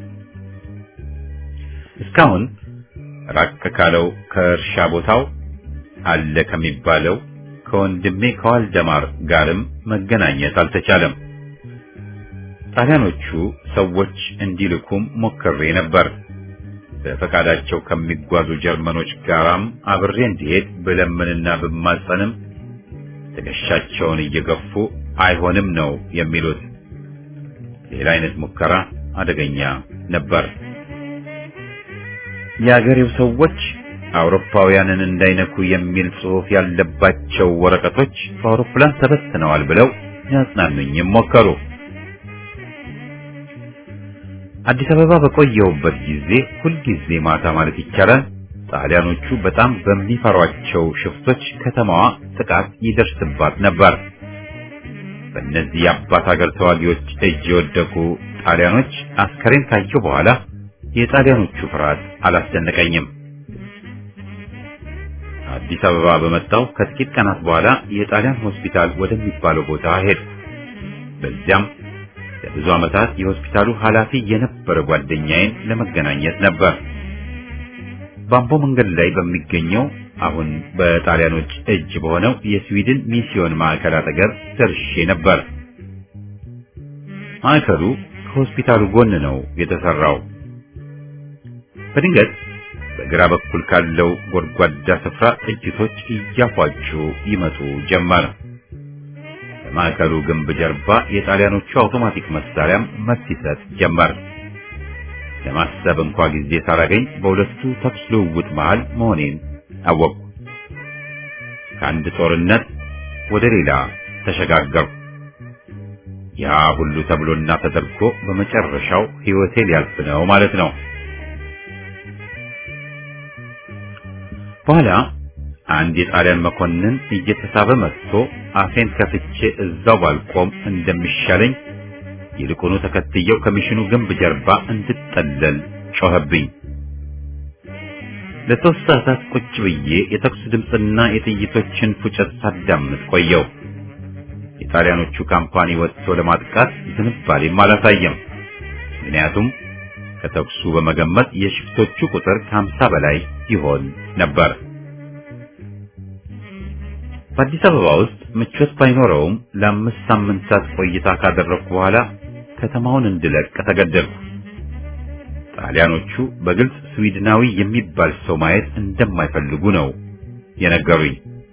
እስካሁን ራቅ ካለው ከእርሻ ቦታው አለ ከሚባለው ከወንድሜ ከዋልደማር ጋርም መገናኘት አልተቻለም። ጣሊያኖቹ ሰዎች እንዲልኩም ሞክሬ ነበር። በፈቃዳቸው ከሚጓዙ ጀርመኖች ጋራም አብሬ እንዲሄድ ብለምንና ብማጸንም ትከሻቸውን እየገፉ አይሆንም ነው የሚሉት። ሌላ አይነት ሙከራ አደገኛ ነበር። የአገሬው ሰዎች አውሮፓውያንን እንዳይነኩ የሚል ጽሑፍ ያለባቸው ወረቀቶች በአውሮፕላን ተበትነዋል ብለው ያጽናኑኝም ሞከሩ። አዲስ አበባ በቆየሁበት ጊዜ ሁልጊዜ ማታ ማለት ይቻላል ጣሊያኖቹ በጣም በሚፈሯቸው ሽፍቶች ከተማዋ ጥቃት ይደርስባት ነበር። በእነዚህ የአባት ሀገር ተዋጊዎች እጅ የወደቁ ጣሊያኖች አስከሬን ካየሁ በኋላ የጣሊያኖቹ ፍርሃት አላስደነቀኝም። አዲስ አበባ በመጣው ከጥቂት ቀናት በኋላ የጣሊያን ሆስፒታል ወደሚባለው ቦታ ሄድ። በዚያም ለብዙ ዓመታት የሆስፒታሉ ኃላፊ የነበረ ጓደኛዬን ለመገናኘት ነበር። ባምቦ መንገድ ላይ በሚገኘው አሁን በጣሊያኖች እጅ በሆነው የስዊድን ሚስዮን ማዕከል አጠገብ ደርሼ ነበር። ማዕከሉ ከሆስፒታሉ ጎን ነው የተሰራው። በድንገት በግራ በኩል ካለው ጎድጓዳ ስፍራ ጥይቶች እያፏጩ ይመጡ ጀመር። በማዕከሉ ግንብ ጀርባ የጣሊያኖቹ አውቶማቲክ መሳሪያም መልስ ይሰጥ ጀመር። ለማሰብ እንኳ ጊዜ ሳላገኝ በሁለቱ ተኩስ ልውውጥ መሃል መሆኔን አወቅኩ። ከአንድ ጦርነት ወደ ሌላ ተሸጋገርኩ። ያ ሁሉ ተብሎና ተደርጎ በመጨረሻው ሕይወቴ ሊያልፍ ነው ማለት ነው። በኋላ አንድ የጣሊያን መኮንን እየተሳበ መጥቶ አፌን ከፍቼ እዛው ባልቆም እንደሚሻለኝ ይልቁኑ ተከትየው ከሚሽኑ ግንብ ጀርባ እንድጠለል ጮኸብኝ። ለሶስት ሰዓታት ቁጭ ብዬ የተኩስ ድምፅና የጥይቶችን ፉጨት ሳዳምጥ ቆየው። የጣሊያኖቹ ካምፓኒ ወጥቶ ለማጥቃት ዝንባሌም አላሳየም። ምክንያቱም ከተኩሱ በመገመት የሽፍቶቹ ቁጥር ከሀምሳ በላይ ይሆን ነበር። በአዲስ አበባ ውስጥ ምቾት ባይኖረውም ለአምስት ሳምንታት ቆይታ ካደረግኩ በኋላ ከተማውን እንድለቅ ተገደድኩ። ጣሊያኖቹ በግልጽ ስዊድናዊ የሚባል ሰው ማየት እንደማይፈልጉ ነው የነገሩኝ።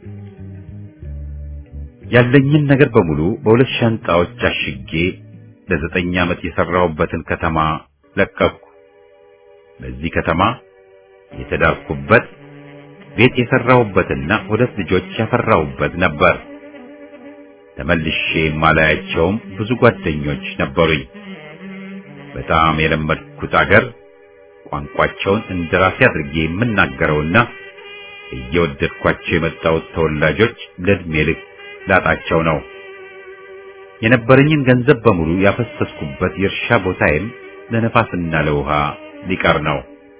ያለኝን ነገር በሙሉ በሁለት ሻንጣዎች አሽጌ ለዘጠኝ ዓመት የሰራሁበትን ከተማ ለቀቅኩ። በዚህ ከተማ የተዳርኩበት ቤት የሰራሁበትና ሁለት ልጆች ያፈራሁበት ነበር። ተመልሼ የማላያቸውም ብዙ ጓደኞች ነበሩኝ። በጣም የለመድኩት አገር ቋንቋቸውን እንደራሴ አድርጌ የምናገረውና እየወደድኳቸው የመጣሁት ተወላጆች ለዕድሜ ልክ ላጣቸው ነው። የነበረኝን ገንዘብ በሙሉ ያፈሰስኩበት የእርሻ ቦታዬም ለነፋስና ለውሃ ሊቀር ነው።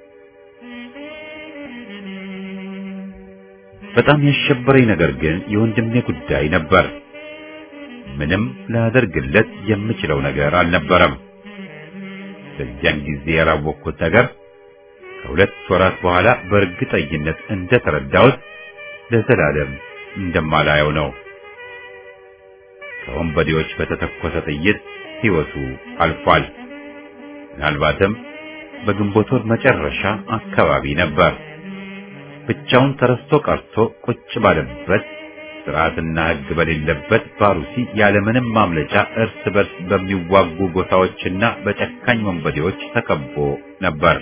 በጣም ያሸበረኝ ነገር ግን የወንድሜ ጉዳይ ነበር። ምንም ላደርግለት የምችለው ነገር አልነበረም። በዚያን ጊዜ ያላወቅኩት ነገር ከሁለት ወራት በኋላ በእርግጠኝነት እንደተረዳሁት ለዘላለም እንደማላየው ነው። ከወንበዴዎች በተተኮሰ ጥይት ሕይወቱ አልፏል። ምናልባትም በግንቦት ወር መጨረሻ አካባቢ ነበር። ብቻውን ተረስቶ ቀርቶ ቁጭ ባለበት ስርዓትና ሕግ በሌለበት ባሩሲ ያለምንም ማምለጫ እርስ በርስ በሚዋጉ ጎሳዎችና በጨካኝ ወንበዴዎች ተከቦ ነበር።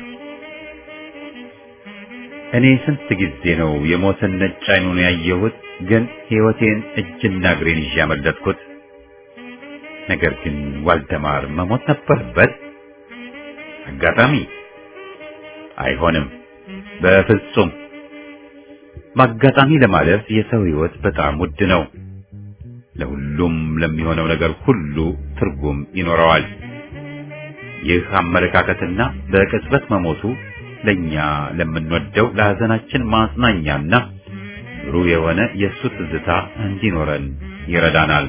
እኔ ስንት ጊዜ ነው የሞትን ነጭ አይኑን ያየሁት፣ ግን ሕይወቴን እጅና እግሬን ይዤ ያመለጥኩት። ነገር ግን ዋልደማር መሞት ነበረበት። አጋጣሚ አይሆንም፣ በፍጹም በአጋጣሚ ለማለፍ የሰው ሕይወት በጣም ውድ ነው። ለሁሉም ለሚሆነው ነገር ሁሉ ትርጉም ይኖረዋል። ይህ አመለካከትና በቅጽበት መሞቱ ለኛ ለምንወደው ለሐዘናችን ማጽናኛና ብሩህ የሆነ የእሱ ትዝታ እንዲኖረን ይረዳናል።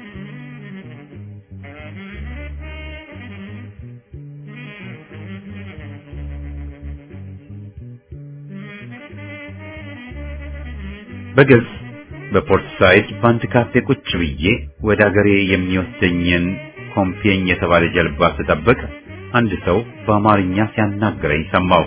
በግልጽ በፖርት ሳይድ በአንድ ካፌ ቁጭ ብዬ ወደ አገሬ የሚወስደኝን ኮምፔኝ የተባለ ጀልባ ስጠብቅ አንድ ሰው በአማርኛ ሲያናግረኝ ሰማሁ።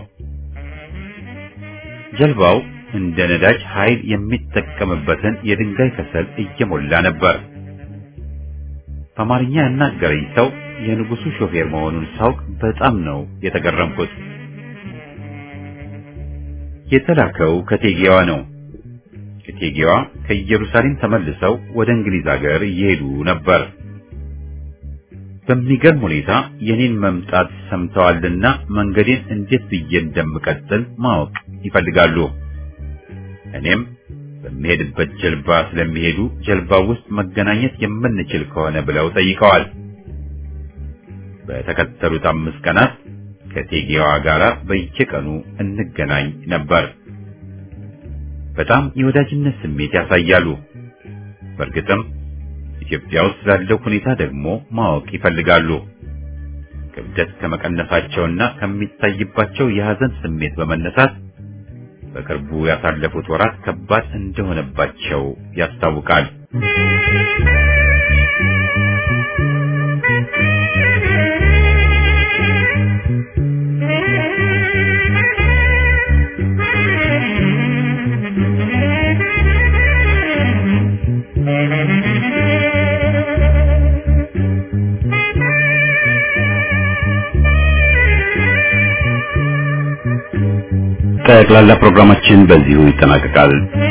ጀልባው እንደ ነዳጅ ኃይል የሚጠቀምበትን የድንጋይ ከሰል እየሞላ ነበር። በአማርኛ ያናገረኝ ሰው የንጉሱ ሾፌር መሆኑን ሳውቅ በጣም ነው የተገረምኩት። የተላከው ከቴጌዋ ነው። እቴጌዋ ከኢየሩሳሌም ተመልሰው ወደ እንግሊዝ ሀገር እየሄዱ ነበር። በሚገርም ሁኔታ የኔን መምጣት ሰምተዋልና መንገዴን እንዴት ብዬ እንደምቀጥል ማወቅ ይፈልጋሉ። እኔም በሚሄድበት ጀልባ ስለሚሄዱ ጀልባው ውስጥ መገናኘት የምንችል ከሆነ ብለው ጠይቀዋል። በተከተሉት አምስት ቀናት ከቴጌዋ ጋር በየቀኑ እንገናኝ ነበር። በጣም የወዳጅነት ስሜት ያሳያሉ። በእርግጥም ኢትዮጵያ ውስጥ ስላለው ሁኔታ ደግሞ ማወቅ ይፈልጋሉ። ክብደት ከመቀነሳቸውና ከሚታይባቸው የሐዘን ስሜት በመነሳት በቅርቡ ያሳለፉት ወራት ከባድ እንደሆነባቸው ያስታውቃል። ጠቅላላ ፕሮግራማችን በዚሁ ይጠናቀቃል።